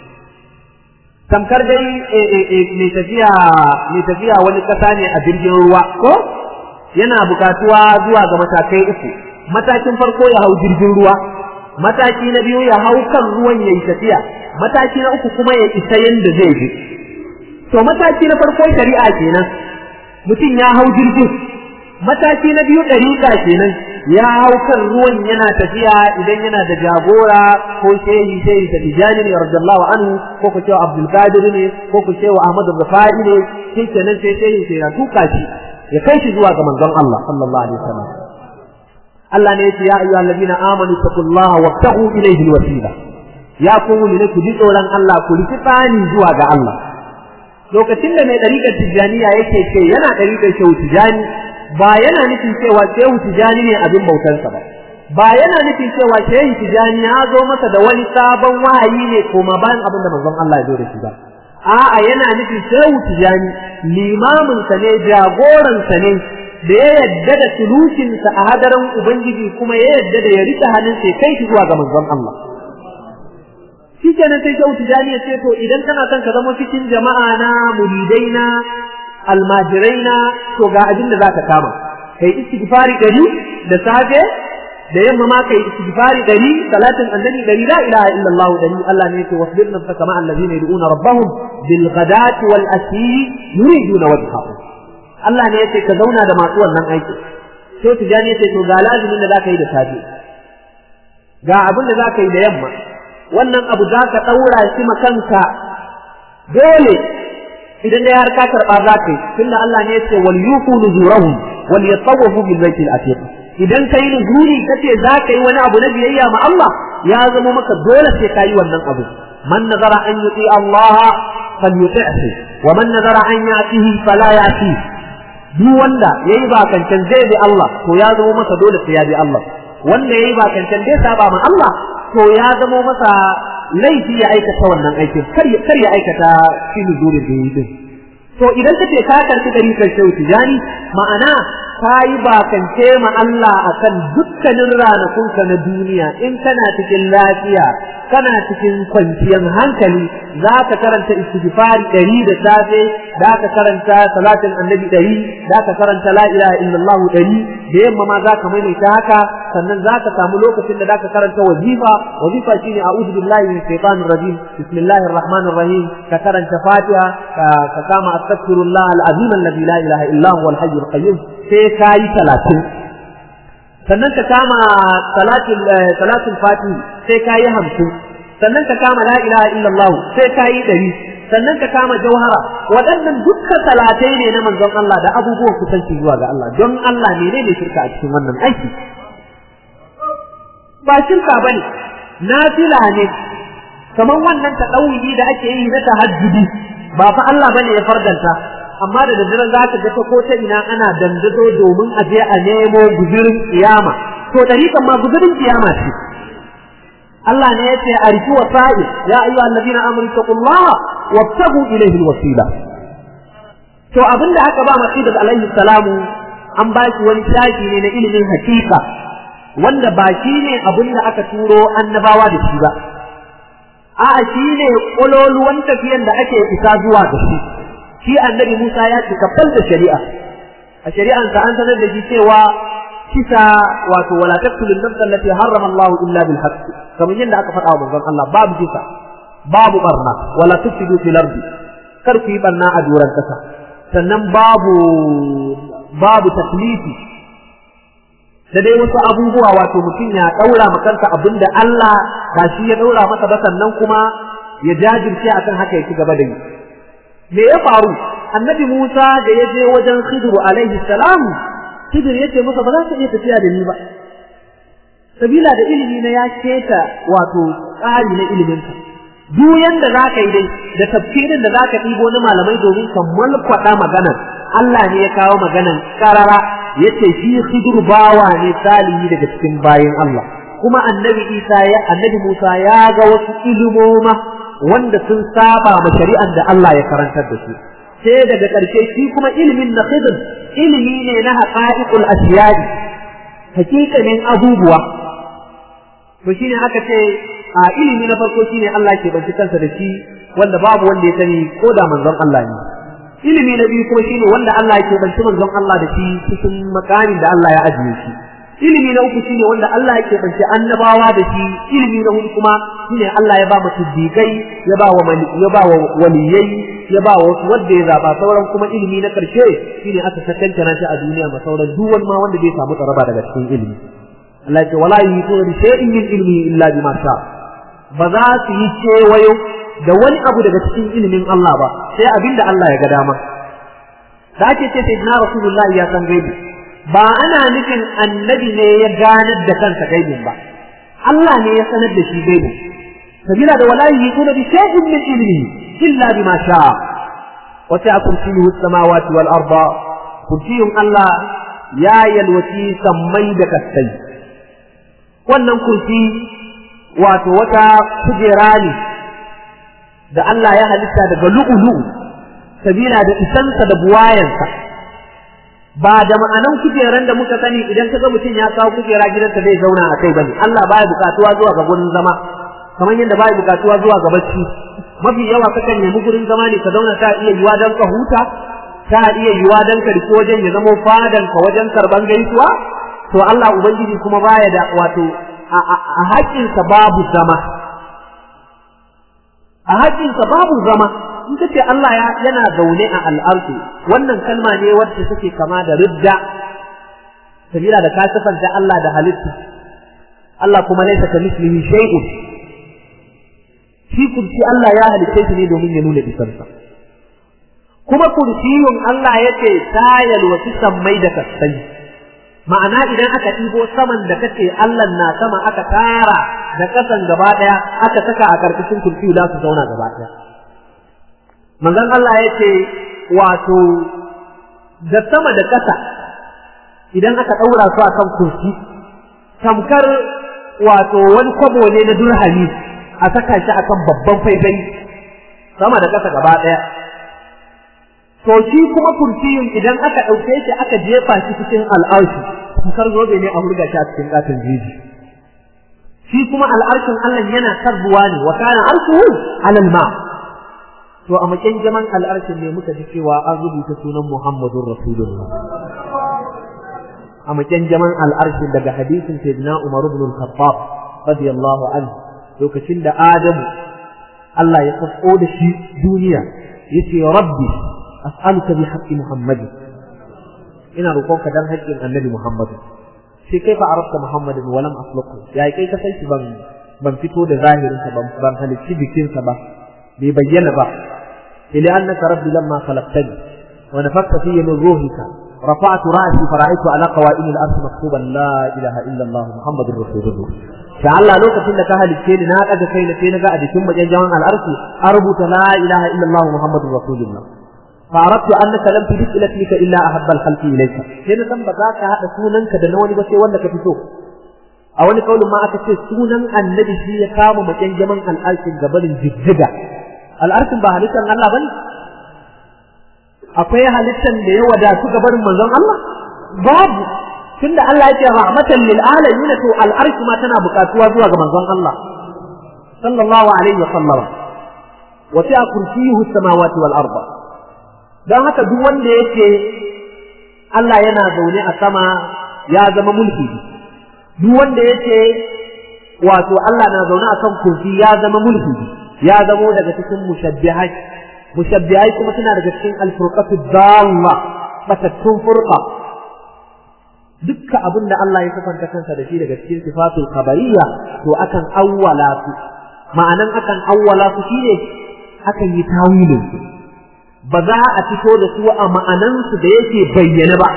Tamkar dai mai tafiya wani ƙasa ne a jirgin ruwa, ko? Yana bukatuwa zuwa ga matakai uku. Matakin farko ya hau jirgin ruwa, mataki na biyu ya hau kan ruwan ya yi tafiya, mataki na uku kuma ya isa yadda zai je. To mataki na farko shari'a kenan, mutum ya hau jirgin, mataki na biyu ɗariƙa kenan ya hau kan ruwan yana tafiya idan yana da jagora ko shehi shehi da tijani ne radiyallahu anhu ko ku cewa abdul qadir ne ko ku cewa ahmad rafai ne shi kenan sai shehi sai ya tuka shi ya kai shi zuwa ga manzon Allah sallallahu alaihi wasallam Allah ne yace ya ayyuhal ladina amanu taqullaha wabtaghu ilayhi alwasila ya ku ne ku ji tsoron Allah ku riki tsani zuwa ga Allah lokacin da mai ɗariƙar tijjaniya yake ce yana ɗariƙar shehu tijjani ba yana nufin cewa shehu tijani ne abin bautarsa ba ba yana nufin cewa shehu tijani ya zo masa da wani sabon wahayi ne koma bayan abin da manzon Allah ya zo da shi ba a'a yana nufin shehu tijani limamin sa ne jagoran sa ne da ya yadda da sulukinsa a hadarin ubangiji kuma ya yadda da ya rika hannun sai kai shi zuwa ga manzon Allah shi kenan sai shehu tijani ya ce to idan kana son ka zama cikin jama'a na muridai na almajirai na to ga abin da zaka kama kai istighfari dari da safe da yamma ma kai istighfari dari salatin annabi dari la ilaha illallah dari Allah ne yake wasbir nafsaka ma allazina yad'una rabbahum bil ghadati wal ashi yuriduna wajhahu Allah ne yake ka zauna da masu wannan aiki sai tijani yace to ga lazimin da zaka yi da safe ga abin da zaka yi da yamma wannan abu zaka daura shi makanka dole idan dai har ka karba za ka yi tunda Allah ne ya ce wal yufu nuzurahum wal yatawafu bil baitil atiq idan kai nuzuri kace za ka yi wani abu na biyayya ma Allah ya zama maka dole sai ka yi wannan abu man nazara an yuti Allah falyuti'hu wa man nazara an yatihi fala yati duk wanda yayi bakancan zai bi Allah to ya zama masa dole sai ya bi Allah wanda yayi bakancan zai saba ma Allah to ya zama masa laifi ya aikata wannan aikin kar ya aikata shi nuzurin da yi din to idan kace ka karfi dari kan shehu tijani ma'ana ka yi bakance ma Allah akan dukkanin ranakunka na duniya in kana cikin lafiya kana cikin kwanciyar hankali za ka karanta istighfari ɗari da safe za ka karanta salatin annabi ɗari za ka karanta la ilaha illallah ɗari da yamma ma za ka maimaita haka sannan za ka samu lokacin da za ka karanta wazifa wazifa shine a'udhu billahi min shaitanir rajim bismillahir rahmanir rahim ka karanta fatiha ka kama astaghfirullah al-azim alladhi la ilaha illa huwa al-hayyul qayyum sai ka yi talatin sannan ka kama salatul fatihi sai ka yi hamsin sannan ka kama la ilaha illallah sai ka yi ɗari sannan ka kama jauhara waɗannan dukkan talatai ne na manzon Allah da abubuwan kusanci zuwa ga Allah don Allah menene shirka a cikin wannan aiki ba shirka bane nafila ne kamar wannan taɗauri da ake yi na tahajjudi ba fa Allah bane ya fardanta amma da daddare za ka ga ta ko ta ina ana dandazo domin a je a nemo guzurin kiyama to dariƙan ma guzurin kiyama ce Allah ne ya ce a riki wasa'i ya ayyuha allazina amanu taqullaha wabtagu ilayhi alwasila to abinda aka ba Masih alaihi salamu an ba shi wani shafi ne na ilimin hakika wanda ba shi ne abinda aka turo annabawa da shi ba a'a shi ne ƙololuwan tafiyan da ake isa zuwa da shi shi annabi Musa ya cika da shari'a a shari'ansa an sanar da shi cewa kisa wato wala taqtulun nafsa allati harrama Allah illa bil haqq kamar yadda aka faɗa wa manzon Allah babu kisa babu barna wala tufsidu fil ardi kar ku yi barna a doran kasa sannan babu babu taklifi da dai wasu abubuwa wato mutum ya daura makansa abinda Allah ba shi ya daura masa ba sannan kuma ya jajirce akan haka ya ci gaba da yi me ya faru annabi Musa da ya je wajen Khidr alaihi salam Khidr yace masa ba za ka iya tafiya da ni ba sabila da ilimi na ya keta wato tsari na ilimin ka duk yanda za ka yi dai da tafsirin da za ka ɗibo na malamai domin ka malkwaɗa maganar Allah ne ya kawo maganar karara yace shi Khidr bawa ne salihi daga cikin bayin Allah kuma annabi Isa ya annabi Musa ya ga wasu ilimoma wanda sun saba ma shari'an da Allah ya karantar da su sai daga ƙarshe shi kuma ilimin na khidr ilimi ne na haqa'iqul asiyari hakikanin abubuwa to shine aka ce a ilimi na farko shine Allah ke banci kansa da shi wanda babu wanda ya sani ko da manzon Allah ne ilimi na biyu kuma shine wanda Allah ke banci manzon Allah da shi cikin makamin da Allah ya ajiye shi ilimi na uku shine wanda Allah yake banci annabawa da shi ilimi na hudu kuma shine Allah ya ba mu siddiqai ya ba wa ya ba wa waliyai ya ba wa wasu wanda ya zaba sauran kuma ilimi na karshe shine aka sakanta shi a duniya ma sauran duk wani ma wanda bai samu tsaraba daga cikin ilimi Allah ce wala yuhituna bi shay'in min ilmi illa bima sha ba za su yi kewayo da wani abu daga cikin ilimin Allah ba sai abinda Allah ya ga dama da ake ce sayyidina rasulullahi ya san gaibi ba ana nufin annabi ne ya ganar da kansa gaibin ba Allah ne ya sanar da shi gaibin sabila da wala yuhituna bi shay'in min ilmi illa bima sha wa ta'a kursiyyu as-samawati wal arda kursiyun Allah ya yalwaci sammai da kasai wannan kursi wato wata kujera ne da Allah ya halitta daga lu'ulu'u sabila da isansa da buwayansa ba da ma'anan kujeran da muka sani idan kaga mutum ya kawo kujera gidansa zai zauna a kai bane Allah baya bukatuwa zuwa ga gurin zama kamar yadda baya bukatuwa zuwa ga bacci mafi yawa kakan nemi gurin zama ne ka zauna ta iya yiwa dan ka huta ta iya yiwa dan ka riki wajen ya zama fadan ka wajen karban gaisuwa to Allah ubangiji kuma baya da wato a haƙƙinsa babu zama a haƙƙinsa babu zama in ka ce Allah yana zaune a al'arsu wannan kalma ne wacce take kama da ridda sabila da ka sifanta Allah da halitta Allah kuma laisa ka mislihi shay'un shi kursi Allah ya halitta shi ne domin ya nuna isarsa kuma kursiyun Allah yace tayal wa sammai da kasai ma'ana idan aka ɗibo saman da kace Allah na sama aka tara da ƙasan gaba ɗaya aka saka a ƙarƙashin kursi za su zauna gaba ɗaya manzon Allah ya ce wato da sama da ƙasa idan aka ɗaura su akan kursi tamkar wato wani kwabo ne na durhami a saka shi akan babban faifai sama da ƙasa gaba ɗaya to shi kuma kursiyin idan aka ɗauke shi aka jefa shi cikin al'arshi tamkar zobe ne a hurga shi a cikin ƙaton jeji shi kuma al'arshin Allah yana sarbuwa ne wa kana arshuhu alal ma to a makin jaman al'arshin ne muka ji cewa an rubuta sunan Muhammadun Rasulullah a makin jaman al'arshin daga hadisin Sayyidina Umar ibn al-Khattab radiyallahu anhu lokacin da Adamu Allah ya sako da shi duniya yace rabbi as'aluka bi haqqi Muhammadin ina roƙonka dan haƙƙin Annabi Muhammadu sai kai fa arabta Muhammadin wa lam asluqu ya kai ka san shi ban ban fito da zahirinsa ban ban halicci bikinsa ba bai bayyana ba ila annaka rabbi lamma khalaqtani wa nafakta fiyya min ruhika رفعت رأسي فرأيت على قوائم الأرض مكتوبا لا إله إلا الله محمد رسول الله فعلا لو كنت لك أهل الشيء ناك أجا كي نتين قاعد ثم جمع الأرض أربط لا إله إلا الله محمد رسول الله فأردت أنك لم تجد إليك إلا أحب الخلق إليك هنا تم بذاك هذا سوننك دنوني بس وانك تسوق a wani kaulin ma aka ce sunan annabi shi ya kama macen jaman al'arkin gabanin jijjiga al'arkin ba halittar Allah bane akwai halittar da ya wadatu gabanin manzon Allah babu tunda Allah ya ce rahmatan lil alamin to al'arki ma tana buƙatuwa zuwa ga manzon Allah sallallahu alaihi wa sallam wa ta'a kursiyuhu samawati wal arda dan haka duk wanda yake Allah yana zaune a sama ya zama mulki duk wanda yake wato Allah na zaune a kan kursi ya zama mulki ya zamo daga cikin mushabbihai mushabbihai kuma suna daga cikin alfurqatu dalla batattun furqa dukkan abin da Allah ya sifanta kansa da shi daga cikin sifatul khabariyya to akan awwala su ma'anan akan awwala su shine akan yi tawilin su ba za a fito da su a ma'anan su da yake bayyana ba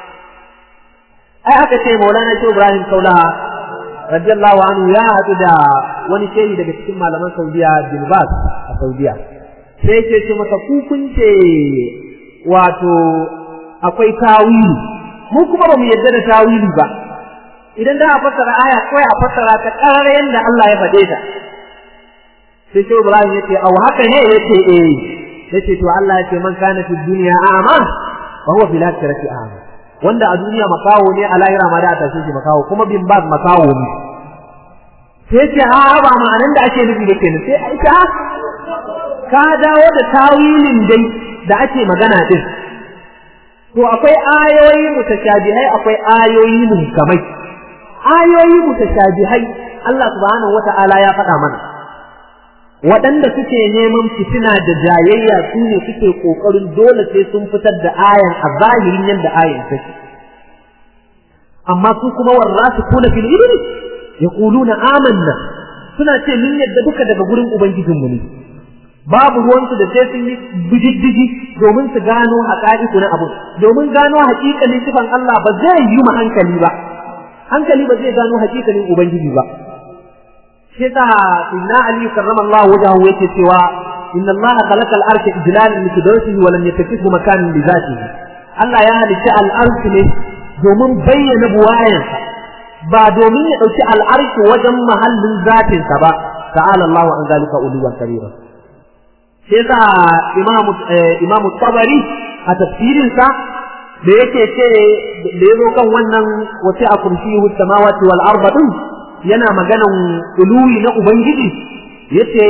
ai aka ce maulana shi ibrahim kaulaha radiyallahu anhu ya haɗu da wani shehi daga cikin malaman saudiya bin bas a saudiya sai ce ce masa ku kun ce wato akwai tawili mu kuma ba mu yadda da tawili ba idan da a fassara aya kawai a fassara ta karar yadda Allah ya faɗe ta sai shi ibrahim ya ce au haka ne ya ce eh ya ce to Allah ya ce man kana fi duniya a'ma fa huwa fil akhirati a'ma wanda a duniya makawo ne a lahira ma da a tashe shi makawo kuma bin baz makawo ne sai ce a ba ma'anan da ake nufi da kenan sai aisha ka dawo da tawilin dai da ake magana din to akwai ayoyi mutashabihai akwai ayoyi muhkamai ayoyi mutashabihai Allah subhanahu wata'ala ya faɗa mana waɗanda suke neman fitina da jayayya su ne suke ƙoƙarin dole sai sun fitar da ayan a zahirin yadda ayan take amma su kuma warrasu kuna fil ilmi yaquluna amanna suna ce mun yadda duka daga gurin ubangijinmu ne babu ruwansu da sai sun yi bididdigi domin su gano haƙa'iku na abu domin gano haƙiƙanin sifan Allah ba zai yi ma hankali ba hankali ba zai gano haƙiƙanin ubangiji ba shi ta inna ali karramallahu wajahu yake cewa inna allaha khalaqa al-arsha ijlalan li qudratihi wa lam yattakhidhu makanan li dhatihi Allah ya halicci al-arsh ne domin bayyana buwayansa ba domin ya dauki al-arsh wajen mahallin zatinsa ba ta'ala Allahu an zalika uluwan kabira sai sa imamu imamu tabari a tafsirinsa da yake ce da yazo kan wannan wace a kursiyu samawati wal arda din yana maganan uluwi na ubangiji yace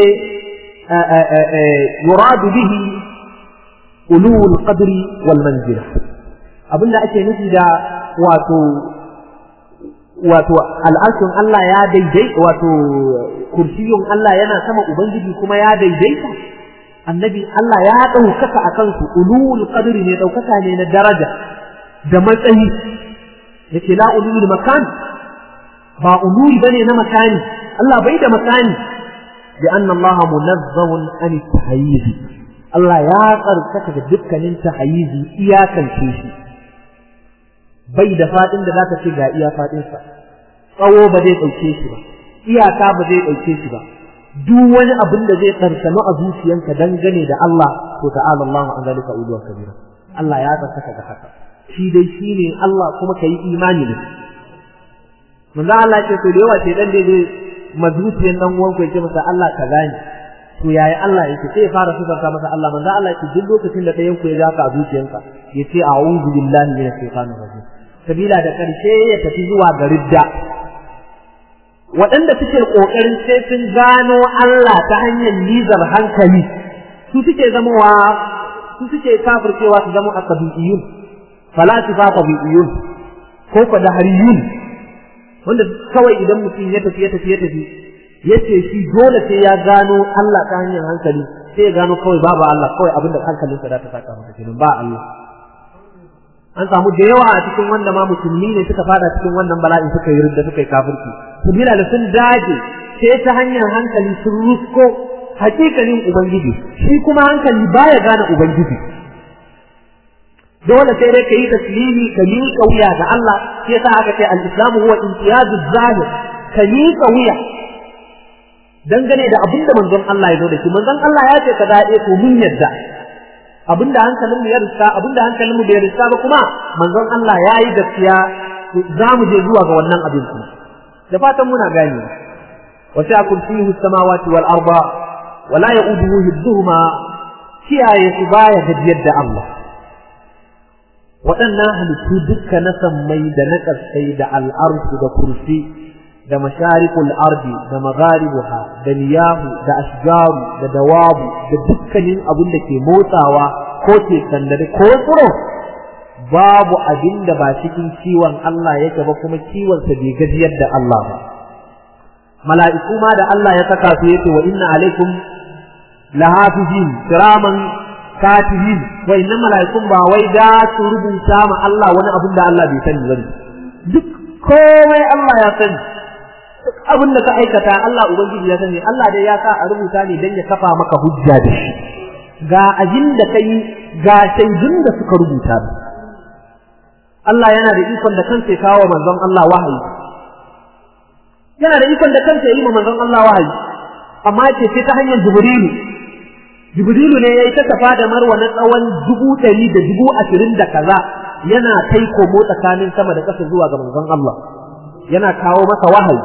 yuradu bihi ulul qadri wal manzila abinda ake nufi da wato wato al'arshin Allah ya daidai wato kursiyun Allah yana sama ubangiji kuma ya daidaita annabi Allah ya ɗaukaka a kansu ulul qadri ne ɗaukaka ne na daraja da matsayi yake la ulul makan ba ulul bane na makani Allah bai da makani bi anna Allah munazzahun an tahayyiz Allah ya tsarkaka da dukkanin tahayyizi iyakance shi bai da fadin da zaka ce ga iya fadin sa tsawo ba zai dauke shi ba iyaka ba zai dauke shi ba duk wani abin da zai karsano a zuciyanka dangane da Allah to ta'ala Allah an zalika uluwa kabira Allah ya tsaka ga haka shi dai shine Allah kuma kai imani ne manzo Allah ce to da yawa ce dan dai mazuciyan dan uwan ku yake masa Allah ka gani to yaya Allah yake sai ya fara sifarta masa Allah manzo Allah ce duk lokacin da ɗayan ku ya ja ka a zuciyanka yace a'udhu billahi minash shaitanir rajim sabila da karshe ya tafi zuwa ga ridda waɗanda suke ƙoƙarin sai sun gano Allah ta hanyar nizar hankali su suke zamowa su suke kafircewa su zama asabiyyun falasifa tabi'iyyun ko ko dahariyun wanda kawai idan mutum ya tafi ya tafi ya tafi yace shi dole sai ya gano Allah ta hanyar hankali sai ya gano kawai babu Allah kawai abinda hankalinsa za ta saka masa kenan ba Allah an samu da yawa a cikin wanda ma musulmi ne suka fada cikin wannan bala'i suka yi ridda suka yi kafirci sabila da sun daje sai ta hanyar hankali sun rusko hakikalin ubangiji shi kuma hankali baya gane ubangiji dole sai dai ka yi taslimi ka miƙa wuya ga Allah shi yasa aka ce al-islamu huwa imtiyazuz zahir ka miƙa wuya dangane da abinda manzon Allah ya zo da shi manzon Allah ya ce ka daɗe to mun yadda abinda hankalin mu ya riska abinda hankalin mu bai riska ba kuma manzon Allah ya yi gaskiya za mu je zuwa ga wannan abin kuma da fatan muna gani wa sai kursiyu samawati wal arda wa la yauduhu hibduhuma kiyaye su baya gajiyar da Allah waɗannan halittu dukka na sammai da na ƙasai da al'arsu da kursi da masharikul ardi da magharibuha da niyahu da ashjaru da dawabu da dukkanin abin da ke motsawa ko ke sandare ko tsiro babu abin da ba cikin kiwon Allah yake ba kuma kiwonsa bai gajiyar da Allah ba mala'iku ma da Allah ya saka su yace wa inna alaikum lahafizin kiraman katibin wa inna mala'ikun ba wai da su rubuta ma Allah wani abin da Allah bai sani bane duk komai Allah ya sani duk abin da ka aikata Allah ubangiji ya sani Allah dai ya sa a rubuta ne dan ya kafa maka hujja da shi ga abin da kai ga shaidun da suka rubuta Allah yana da ikon da kansa ya kawo manzon Allah wahayi yana da ikon da kansa ya yi ma manzon Allah wahayi amma ce sai ta hanyar Jibrilu Jibrilu ne ya yi ta tafa da marwa na tsawon dubu ɗari da dubu ashirin da kaza yana kai komo tsakanin sama da ƙasa zuwa ga manzon Allah yana kawo masa wahayi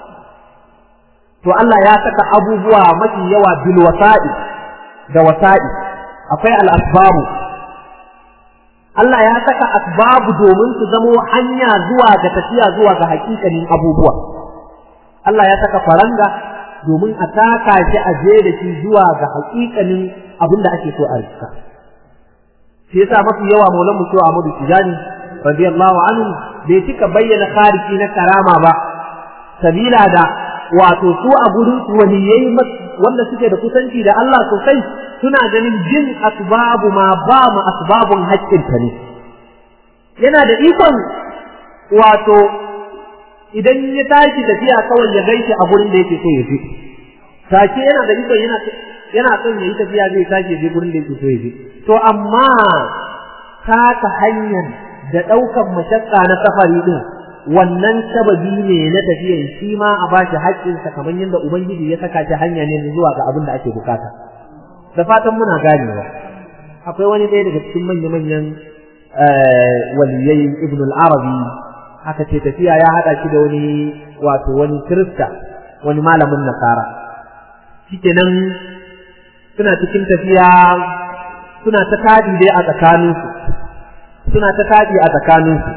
to Allah ya saka abubuwa mafi yawa bil wasa'i da wasa'i akwai al asbabu Allah ya saka asbabu domin su zamo hanya zuwa ga tafiya zuwa ga hakikanin abubuwa Allah ya saka faranga domin a taka shi a je da shi zuwa ga hakikanin abin da ake so a rika shi yasa mafi yawa maulan mu cewa Ahmadu Tijani radiyallahu anhu bai cika bayyana khariki na karama ba sabila da wato su a gurin waliyai wanda suke da kusanci da Allah sosai suna ganin jin asbabu ma ba mu asbabun haƙƙinta ne yana da ikon wato idan ya tashi tafiya kawai ya gaishe a gurin da yake so ya je take yana da ikon yana yana son ya yi tafiya zai tashi ya je gurin da yake so ya je to amma taka hanyar da ɗaukan mashakka na safari din wannan sababi ne na tafiyan shi ma a bashi haƙƙinsa kamar yadda ubangiji ya saka shi hanya ne zuwa ga abin da ake bukata da fatan muna ganewa akwai wani ɗaya daga cikin manya-manyan waliyai ibn al-arabi aka ce tafiya ya haɗa shi da wani wato wani kirista wani malamin nasara shikenan suna cikin tafiya suna ta kadi dai a tsakaninsu suna ta kadi a tsakaninsu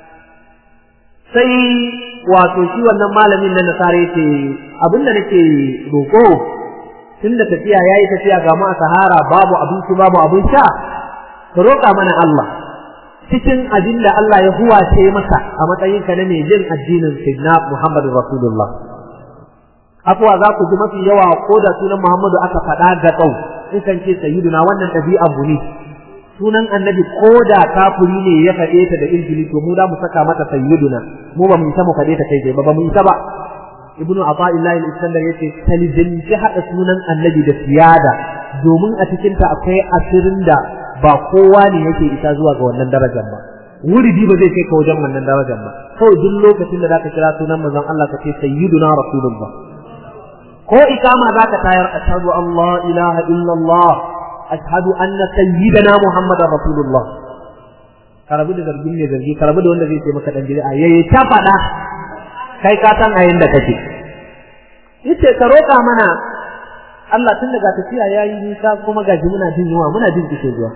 sai wato shi wannan malamin na nasara yace abinda nake roƙo tunda tafiya yayi tafiya ga mu a sahara babu abinci babu abin sha ka roƙa mana Allah cikin abin da Allah ya huwace maka a matsayin ka na mai jin addinin Sayyidina Muhammadu Rasulullah afuwa za ku ji mafi yawa ko da sunan Muhammadu aka faɗa ga tsau in kan ce sayyiduna wannan ɗabi'a mu ne sunan annabi ko da kafiri ne ya faɗe ta da injili to mu za mu saka mata sayyiduna mu ba mu isa mu faɗe ta kai ba ba mu isa ba ibnu ata'illahi al-iskandar yace talizanci hada sunan annabi da siyada domin a cikin ta akwai asirin da ba kowa ne yake isa zuwa ga wannan darajar ba wuridi ba zai kai ka wajen wannan darajar ba kawai duk lokacin da zaka kira sunan manzon Allah ka ce sayyiduna rasulullah ko ikama zaka tayar ashhadu an la ilaha illallah ashhadu anna sayyidana muhammadar rasulullah karabu da zargin ne zargi karabu da wanda zai ce maka dan bid'a yayi ta faɗa kai ka san a yanda kake yace ka roƙa mana Allah tun daga tafiya yayi nisa kuma gaji muna jin yunwa muna jin kishe zuwa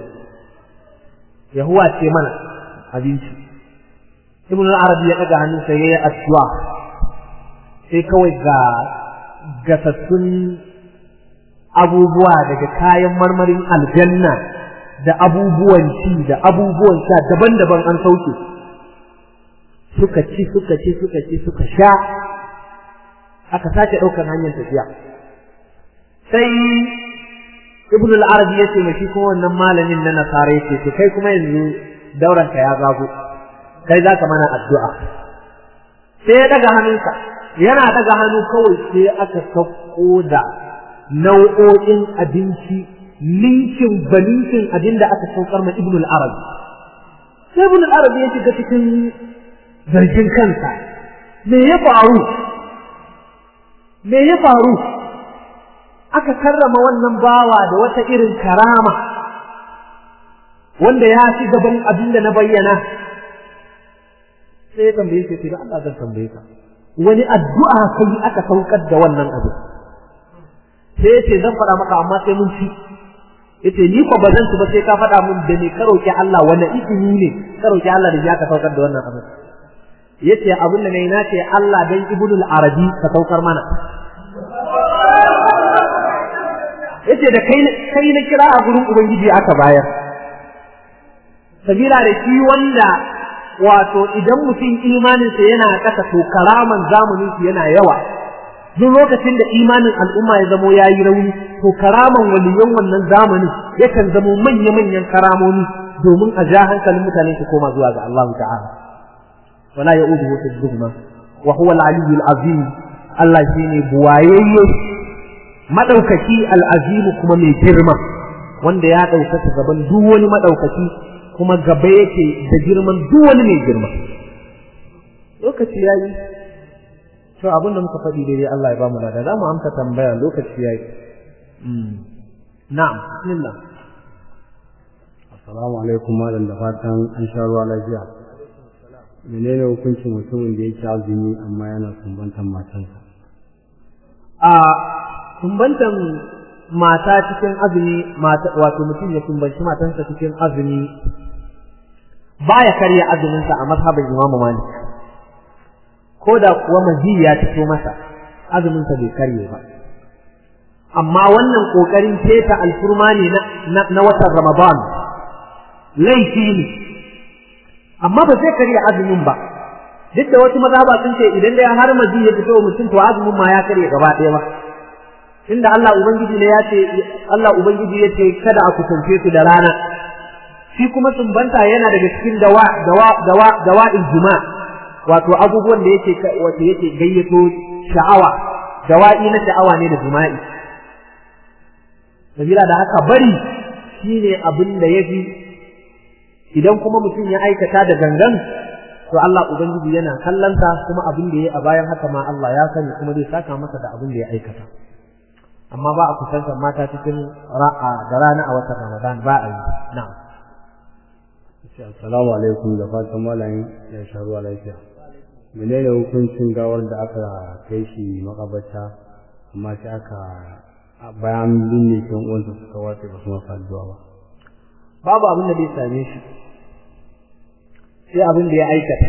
yahuwa ce mana abinci ibn al-arabi ya daga hannun sa yayi addu'a sai kawai ga gasassun abubuwa daga kayan marmarin aljanna da abubuwan ci da abubuwan sha daban-daban an sauke suka ci suka ci suka ci suka sha aka sake ɗaukar hanyar tafiya sai ibn al-arabi yace mai shi kuma wannan malamin na nasara yace to kai kuma yanzu dauran ka ya gago kai zaka mana addu'a sai ya daga hannunsa yana daga hannu kawai sai aka sauko da nau'o'in abinci linkin balinkin abin da aka saukar ma ibn al-arabi sai ibn al-arabi ya shiga cikin zargin kansa me ya faru me ya faru aka karrama wannan bawa da wata irin karama wanda ya fi gaban abin da na bayyana sai ya tambaye shi da Allah zan tambaye ka wani addu'a kai aka saukar da wannan abu sai yace zan faɗa maka amma sai mun ci yace ni ko bazan ci ba sai ka faɗa mun da ne ka roki Allah wani izini ne ka roki Allah da ya ka saukar da wannan abu yace abin da nayi na ce Allah dan ibnul arabi ka saukar mana yace da kai kai na kira a gurin ubangiji aka bayar sabila da shi wanda wato idan mutum imaninsa yana ƙasa to karaman zamanin su yana yawa duk lokacin da imanin al'umma ya zamo yayi rauni to karaman waliyan wannan zamanin yakan zamo manya-manyan karamomi domin a ja hankalin mutane su koma zuwa ga Allah ta'ala wala ya'uduhu hifdhuhuma wa huwa al-aliyyul azim Allah shine buwayayye madaukaki al-azim kuma mai girma wanda ya ɗaukaka gaban duk wani madaukaki kuma gaba yake da girman duk wani mai girma lokaci yayi to abin da muka faɗi daidai Allah ya ba mu lada za mu amsa tambaya lokaci yayi na'am bismillah assalamu alaikum malam da fatan an sha ruwa lafiya menene hukuncin mutumin da yake azumi amma yana sumbantan matansa a sumbantan mata cikin azumi wato mutum ya sumbanci matansa cikin azumi baya karya azumin sa a mazhabin Imam Malik ko da kuwa mazi ya fito masa azumin sa bai karye ba amma wannan kokarin keta alfurma ne na, na watan Ramadan laifi ne amma ba zai karya azumin ba duk da wasu mazhaba sun ce idan da har mazi ya fito mutum to azumin ma ya karye gaba ɗaya ba inda Allah ubangiji ne ya ce Allah ubangiji ya ce kada a kusance su da rana shi kuma sumbanta yana daga cikin dawa dawa dawa dawa ijma wato abubuwan da yake wato yake gayyato sha'awa dawa'i na sha'awa ne da jima'i sabila da haka bari shine abin da yafi idan kuma mutum ya aikata da gangan to Allah ubangiji yana kallanta kuma abin da yayi a bayan haka ma Allah ya sani kuma zai saka masa da abin da ya aikata amma ba a kusantar mata cikin ra'a da rana a watan Ramadan ba a yi na'am Assalamu alaikum da fatan malamin ya sha ruwa lafiya. Menene hukuncin gawar da aka kai shi makabarta amma sai aka bayan binne kan uwansa suka wace ba su masa addu'a ba. Babu abin da zai same shi. Sai abin da ya aikata.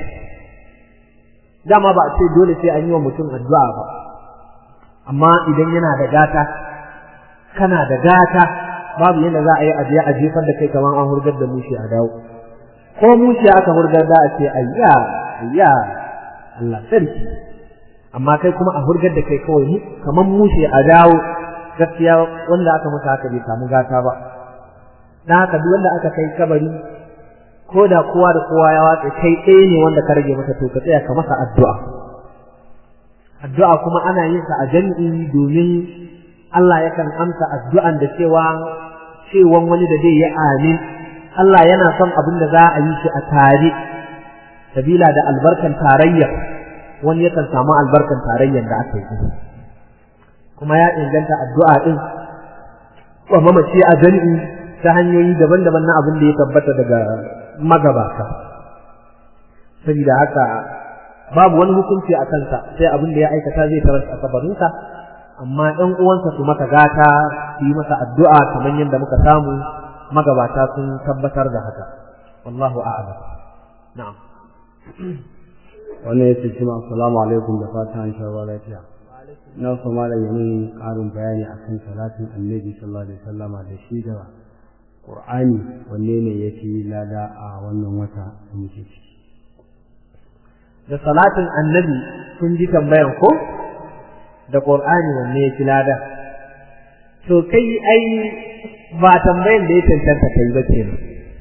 Dama ba a ce dole sai an yi wa mutum addu'a ba. Amma idan yana da gata, kana da gata, babu yadda za a yi ajiye a jefar da kai kamar an hurgar da mushi a dawo. ko muciya aka hurgar da a ce ayya ayya Allah sarki amma kai kuma a hurgar da kai kawai mu kaman mushe a dawo gaskiya wanda aka masa haka bai samu gata ba dan haka duk wanda aka kai kabari ko da kowa da kowa ya watsa kai ɗaya ne wanda ka rage masa to ka tsaya ka masa addu'a addu'a kuma ana yin sa a jami'i domin Allah yakan amsa addu'an da cewa cewan wani da zai yi amin Allah yana son abin da za a yi shi a tare sabila da albarkan tarayya wani yakan samu albarkan tarayyar da aka yi kuma ya inganta addu'a din wa mamaci a jami'i ta hanyoyi daban-daban na abin da ya tabbata daga magabata sabida haka babu wani hukunci a kansa sai abin da ya aikata zai tarar a kabarinsa amma ɗan uwansa su maka gata su yi masa addu'a kamar yadda muka samu magabata sun tabbatar da haka wallahu a'lam na'am wannan yace shi ma assalamu alaikum da fatan an sha lafiya na so malam yamin karin bayani akan salatin annabi sallallahu alaihi wasallama da shi da qur'ani wanne ne yafi lada a wannan wata da muke ciki da salatin annabi kun ji tambayan ko da qur'ani wanne yafi lada to kai ai ba tambayan da ya cancanta kai ba kenan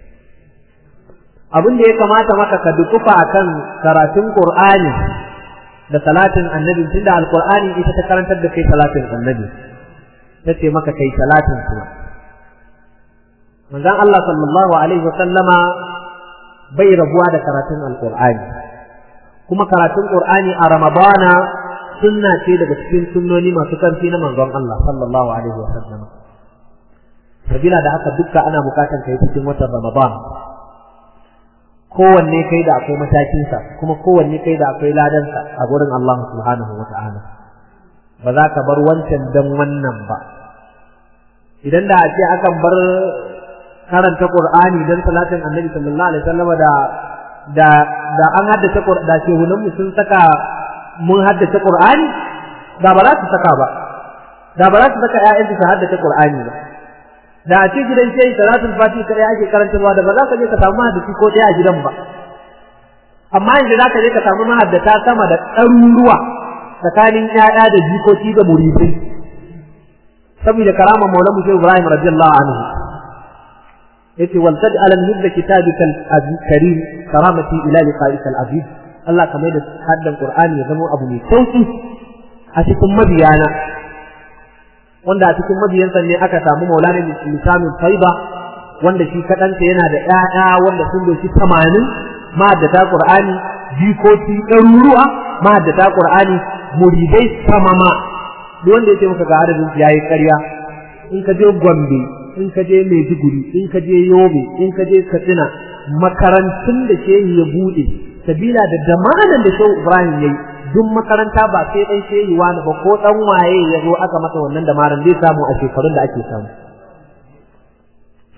abin da ya kamata maka ka dukufa akan karatun Qur'ani da salatin annabi tunda alqur'ani ita ta karantar da kai salatin annabi tace maka kai salatin kuma manzon Allah sallallahu alaihi wasallama bai rabuwa da karatun alqur'ani kuma karatun qur'ani a ramadana sunna ce daga cikin sunnoni masu karfi na manzon Allah sallallahu alaihi wasallama sabila da haka dukka ana bukatan kai cikin watan ramadan kowanne kai da akwai matakinsa kuma kowanne kai da akwai ladansa a gurin Allah subhanahu wa ta'ala ba za ka bar wancan dan wannan ba idan da a ce akan bar karanta Qur'ani dan salatin Annabi sallallahu alaihi wasallam da da da an haddace da shehunan mu sun saka mun haddace Qur'ani da ba za su saka ba da ba za su saka ƴaƴan su haddace Qur'ani ba da a ce gidan shehi salatul fati kare ake karantarwa da ba za ka je ka samu mahaddisi ko ɗaya a gidan ba amma yanzu za ka je ka samu mahaddata sama da ɗaruruwa tsakanin ƴaƴa da jikoki da muridai saboda karama maula mushe ibrahim radiyallahu anhu yace wal taj'al min hibbi kitabika al-karim karamati ila liqa'ika al-aziz Allah kamar da haddan Qur'ani ya zama abu mai sauki a cikin mabiyana wanda a cikin mabiyansa ne aka samu maulana lisamin faiba wanda shi kadanta yana da ƴaƴa wanda sun doshi tamanin ma'addata qur'ani jikoki ɗaruruwa ma'addata qur'ani muridai samama duk wanda yake maka ga adadin yayi ƙarya in ka je gombe in ka je maiduguri in ka je yobe in ka je katsina makarantun da shehi ya buɗe sabila da damanan da shehu ibrahim yayi duk makaranta ba sai dan shehi wani ba ko dan waye ya zo aka masa wannan da maran zai samu a shekarun da ake samu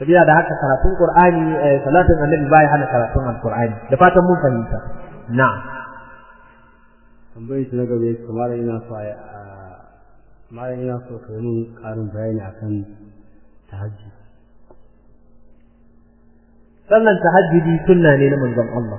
sabila da haka karatun qur'ani salatin annabi bai hana karatun alqur'ani da fatan mun fahimta na'am tambayar shi na gaba yake kamar ina so a malam ina so ka yi karin bayani akan tahajjud sallan tahajjudi sunna ne na manzon Allah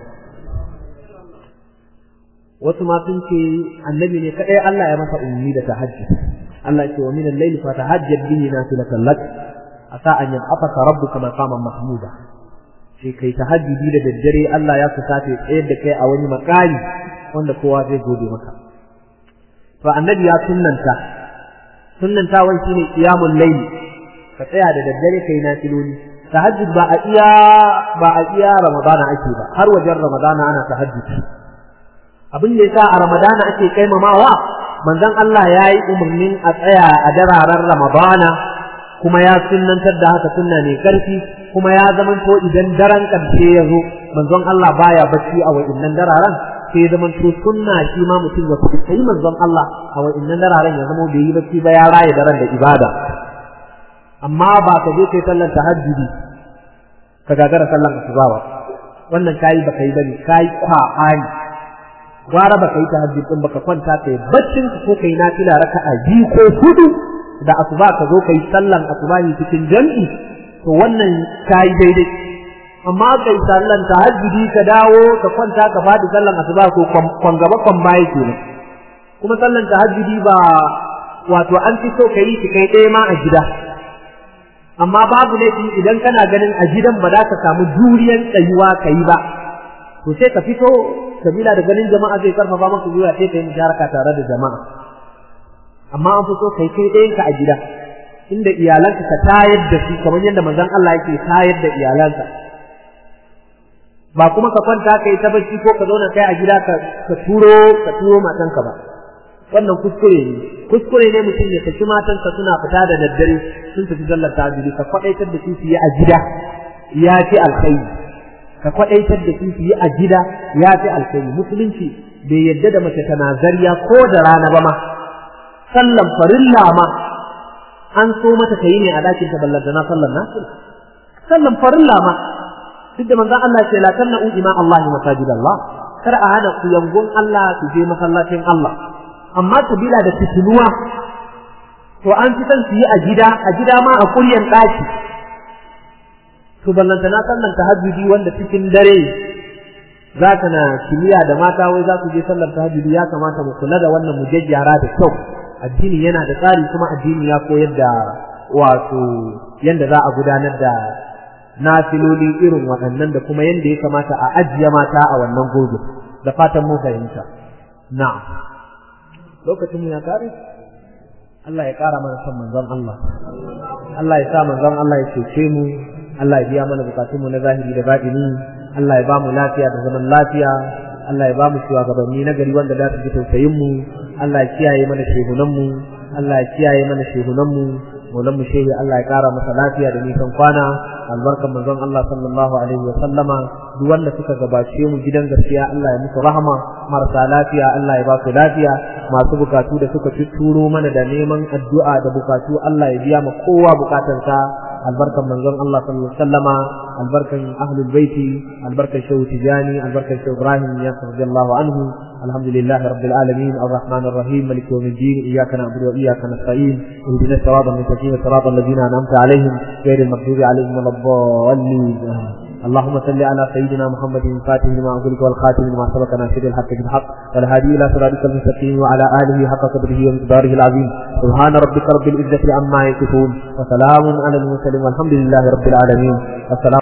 wasu ma sun ce annabi ne kadai Allah ya masa ummi da tahajjud Allah ce wa min al-layli fa tahajjad bihi nafilatan lak asa an yab'athaka rabbuka maqaman mahmuda sai kai tahajjudi da daddare Allah ya kusata tsayar da kai a wani makami wanda kowa zai gode maka to annabi ya sunnanta sunnanta wai shine qiyamul layl ka tsaya da daddare kai nafiloli tahajjud ba a iya ba a iya ramadana ake ba har wajen ramadana ana tahajjud abin da yasa a ramadana ake kaimamawa manzon Allah ya yi umarnin a tsaya a dararen ramadana kuma ya sunnantar da haka sunna ne karfi kuma ya zamanto idan daren karshe ya zo manzon Allah baya bacci a wa'innan dararen sai ya zamanto sunna shi ma mutum ya fi sai manzon Allah a wa'innan dararen ya zama bai yi bacci ba ya raye daren da ibada amma ba ka je kai sallar tahajjudi ka gagara sallar asuba ba wannan kayi ba kai bane kayi kwa'ani gwara baka yi tahajjud din baka kwanta kai baccin ka ko kai nafila raka'a biyu ko hudu da asuba ka zo kai sallan asubahi cikin jami'i to wannan kai daidai amma kai sallan tahajjudi ka dawo ka kwanta ka fadi sallan asuba ko kwan gaba kwan baya kenan kuma sallan tahajjudi ba wato an fi so kai ki kai ɗaya ma a gida amma babu laifi idan kana ganin a gidan ba za ka samu juriyan tsayuwa kai ba to sai ka fito sabila da ganin jama'a zai karfafa maka zuwa sai ka yi musharaka tare da jama'a amma an fi so kai kai ɗayanka a gida inda iyalanka ka tayar da su kamar yadda manzon Allah yake tayar da iyalanka ba kuma ka kwanta ka yi ta bacci ko ka zauna kai a gida ka ka turo ka turo matanka ba wannan kuskure ne kuskure ne mutum ya saki matanka suna fita da daddare sun tafi sallar tahajjudi ka kwadaitar da su su yi a gida ya fi alkhairi ka kwadaitar da su yi a gida ya fi alkhairi musulunci bai yadda da mace tana zariya ko da rana ba ma sallan farilla ma an so mata ta yi ne a dakin ta ballanta na sallan nasu sallan farilla ma duk da manzon Allah ce la tannu ima Allah masajid Allah kar a hana ku yangon Allah su je masallacin Allah amma bila da fitinuwa to an fi son su yi a gida a gida ma a kuryan daki to ballanta na sallan tahajjudi wanda cikin dare za ka na kimiyya da mata wai za su je sallar tahajjudi ya kamata mu kula da wannan mu jajjara da kyau addini yana da tsari kuma addini ya koyar da wato yanda za a gudanar da nafiloli irin waɗannan da kuma yanda ya kamata a ajiye mata a wannan gobe da fatan mun fahimta na'am lokacin mu ya kare Allah ya kara mana son manzon Allah Allah ya sa manzon Allah ya cece mu Allah ya biya mana bukatunmu na zahiri da baɗini Allah ya ba mu lafiya da zaman lafiya Allah ya ba mu shugabanni na gari wanda za su ji tausayin mu Allah ya kiyaye mana shehunan mu Allah ya kiyaye mana shehunan mu maulan mu shehi Allah ya kara masa lafiya da nisan kwana albarkan manzon Allah sallallahu alaihi wa sallama duk wanda suka gabace mu gidan gaskiya Allah ya musu rahama marasa lafiya Allah ya ba su lafiya masu bukatu da suka turo mana da neman addu'a da bukatu Allah ya biya ma kowa bukatansa albarkan manzon Allah sallallahu alaihi wasallama albarkan ahlul baiti albarkan shehu tijani albarkan shehu ibrahim ya radiyallahu anhu alhamdulillah rabbil alamin arrahman arrahim malik yawmiddin iyyaka na'budu wa iyyaka nasta'in ihdinas siratal mustaqim siratal ladzina an'amta alaihim ghayril maghdubi alaihim waladdallin اللهم صل على سيدنا محمد الفاتح لما أغلق والخاتم لما سبق ناصر الحق بالحق والهادي إلى صراطك المستقيم وعلى آله حق قدره ومقداره العظيم سبحان ربك رب العزة عما يصفون وسلام على المرسلين والحمد لله رب العالمين السلام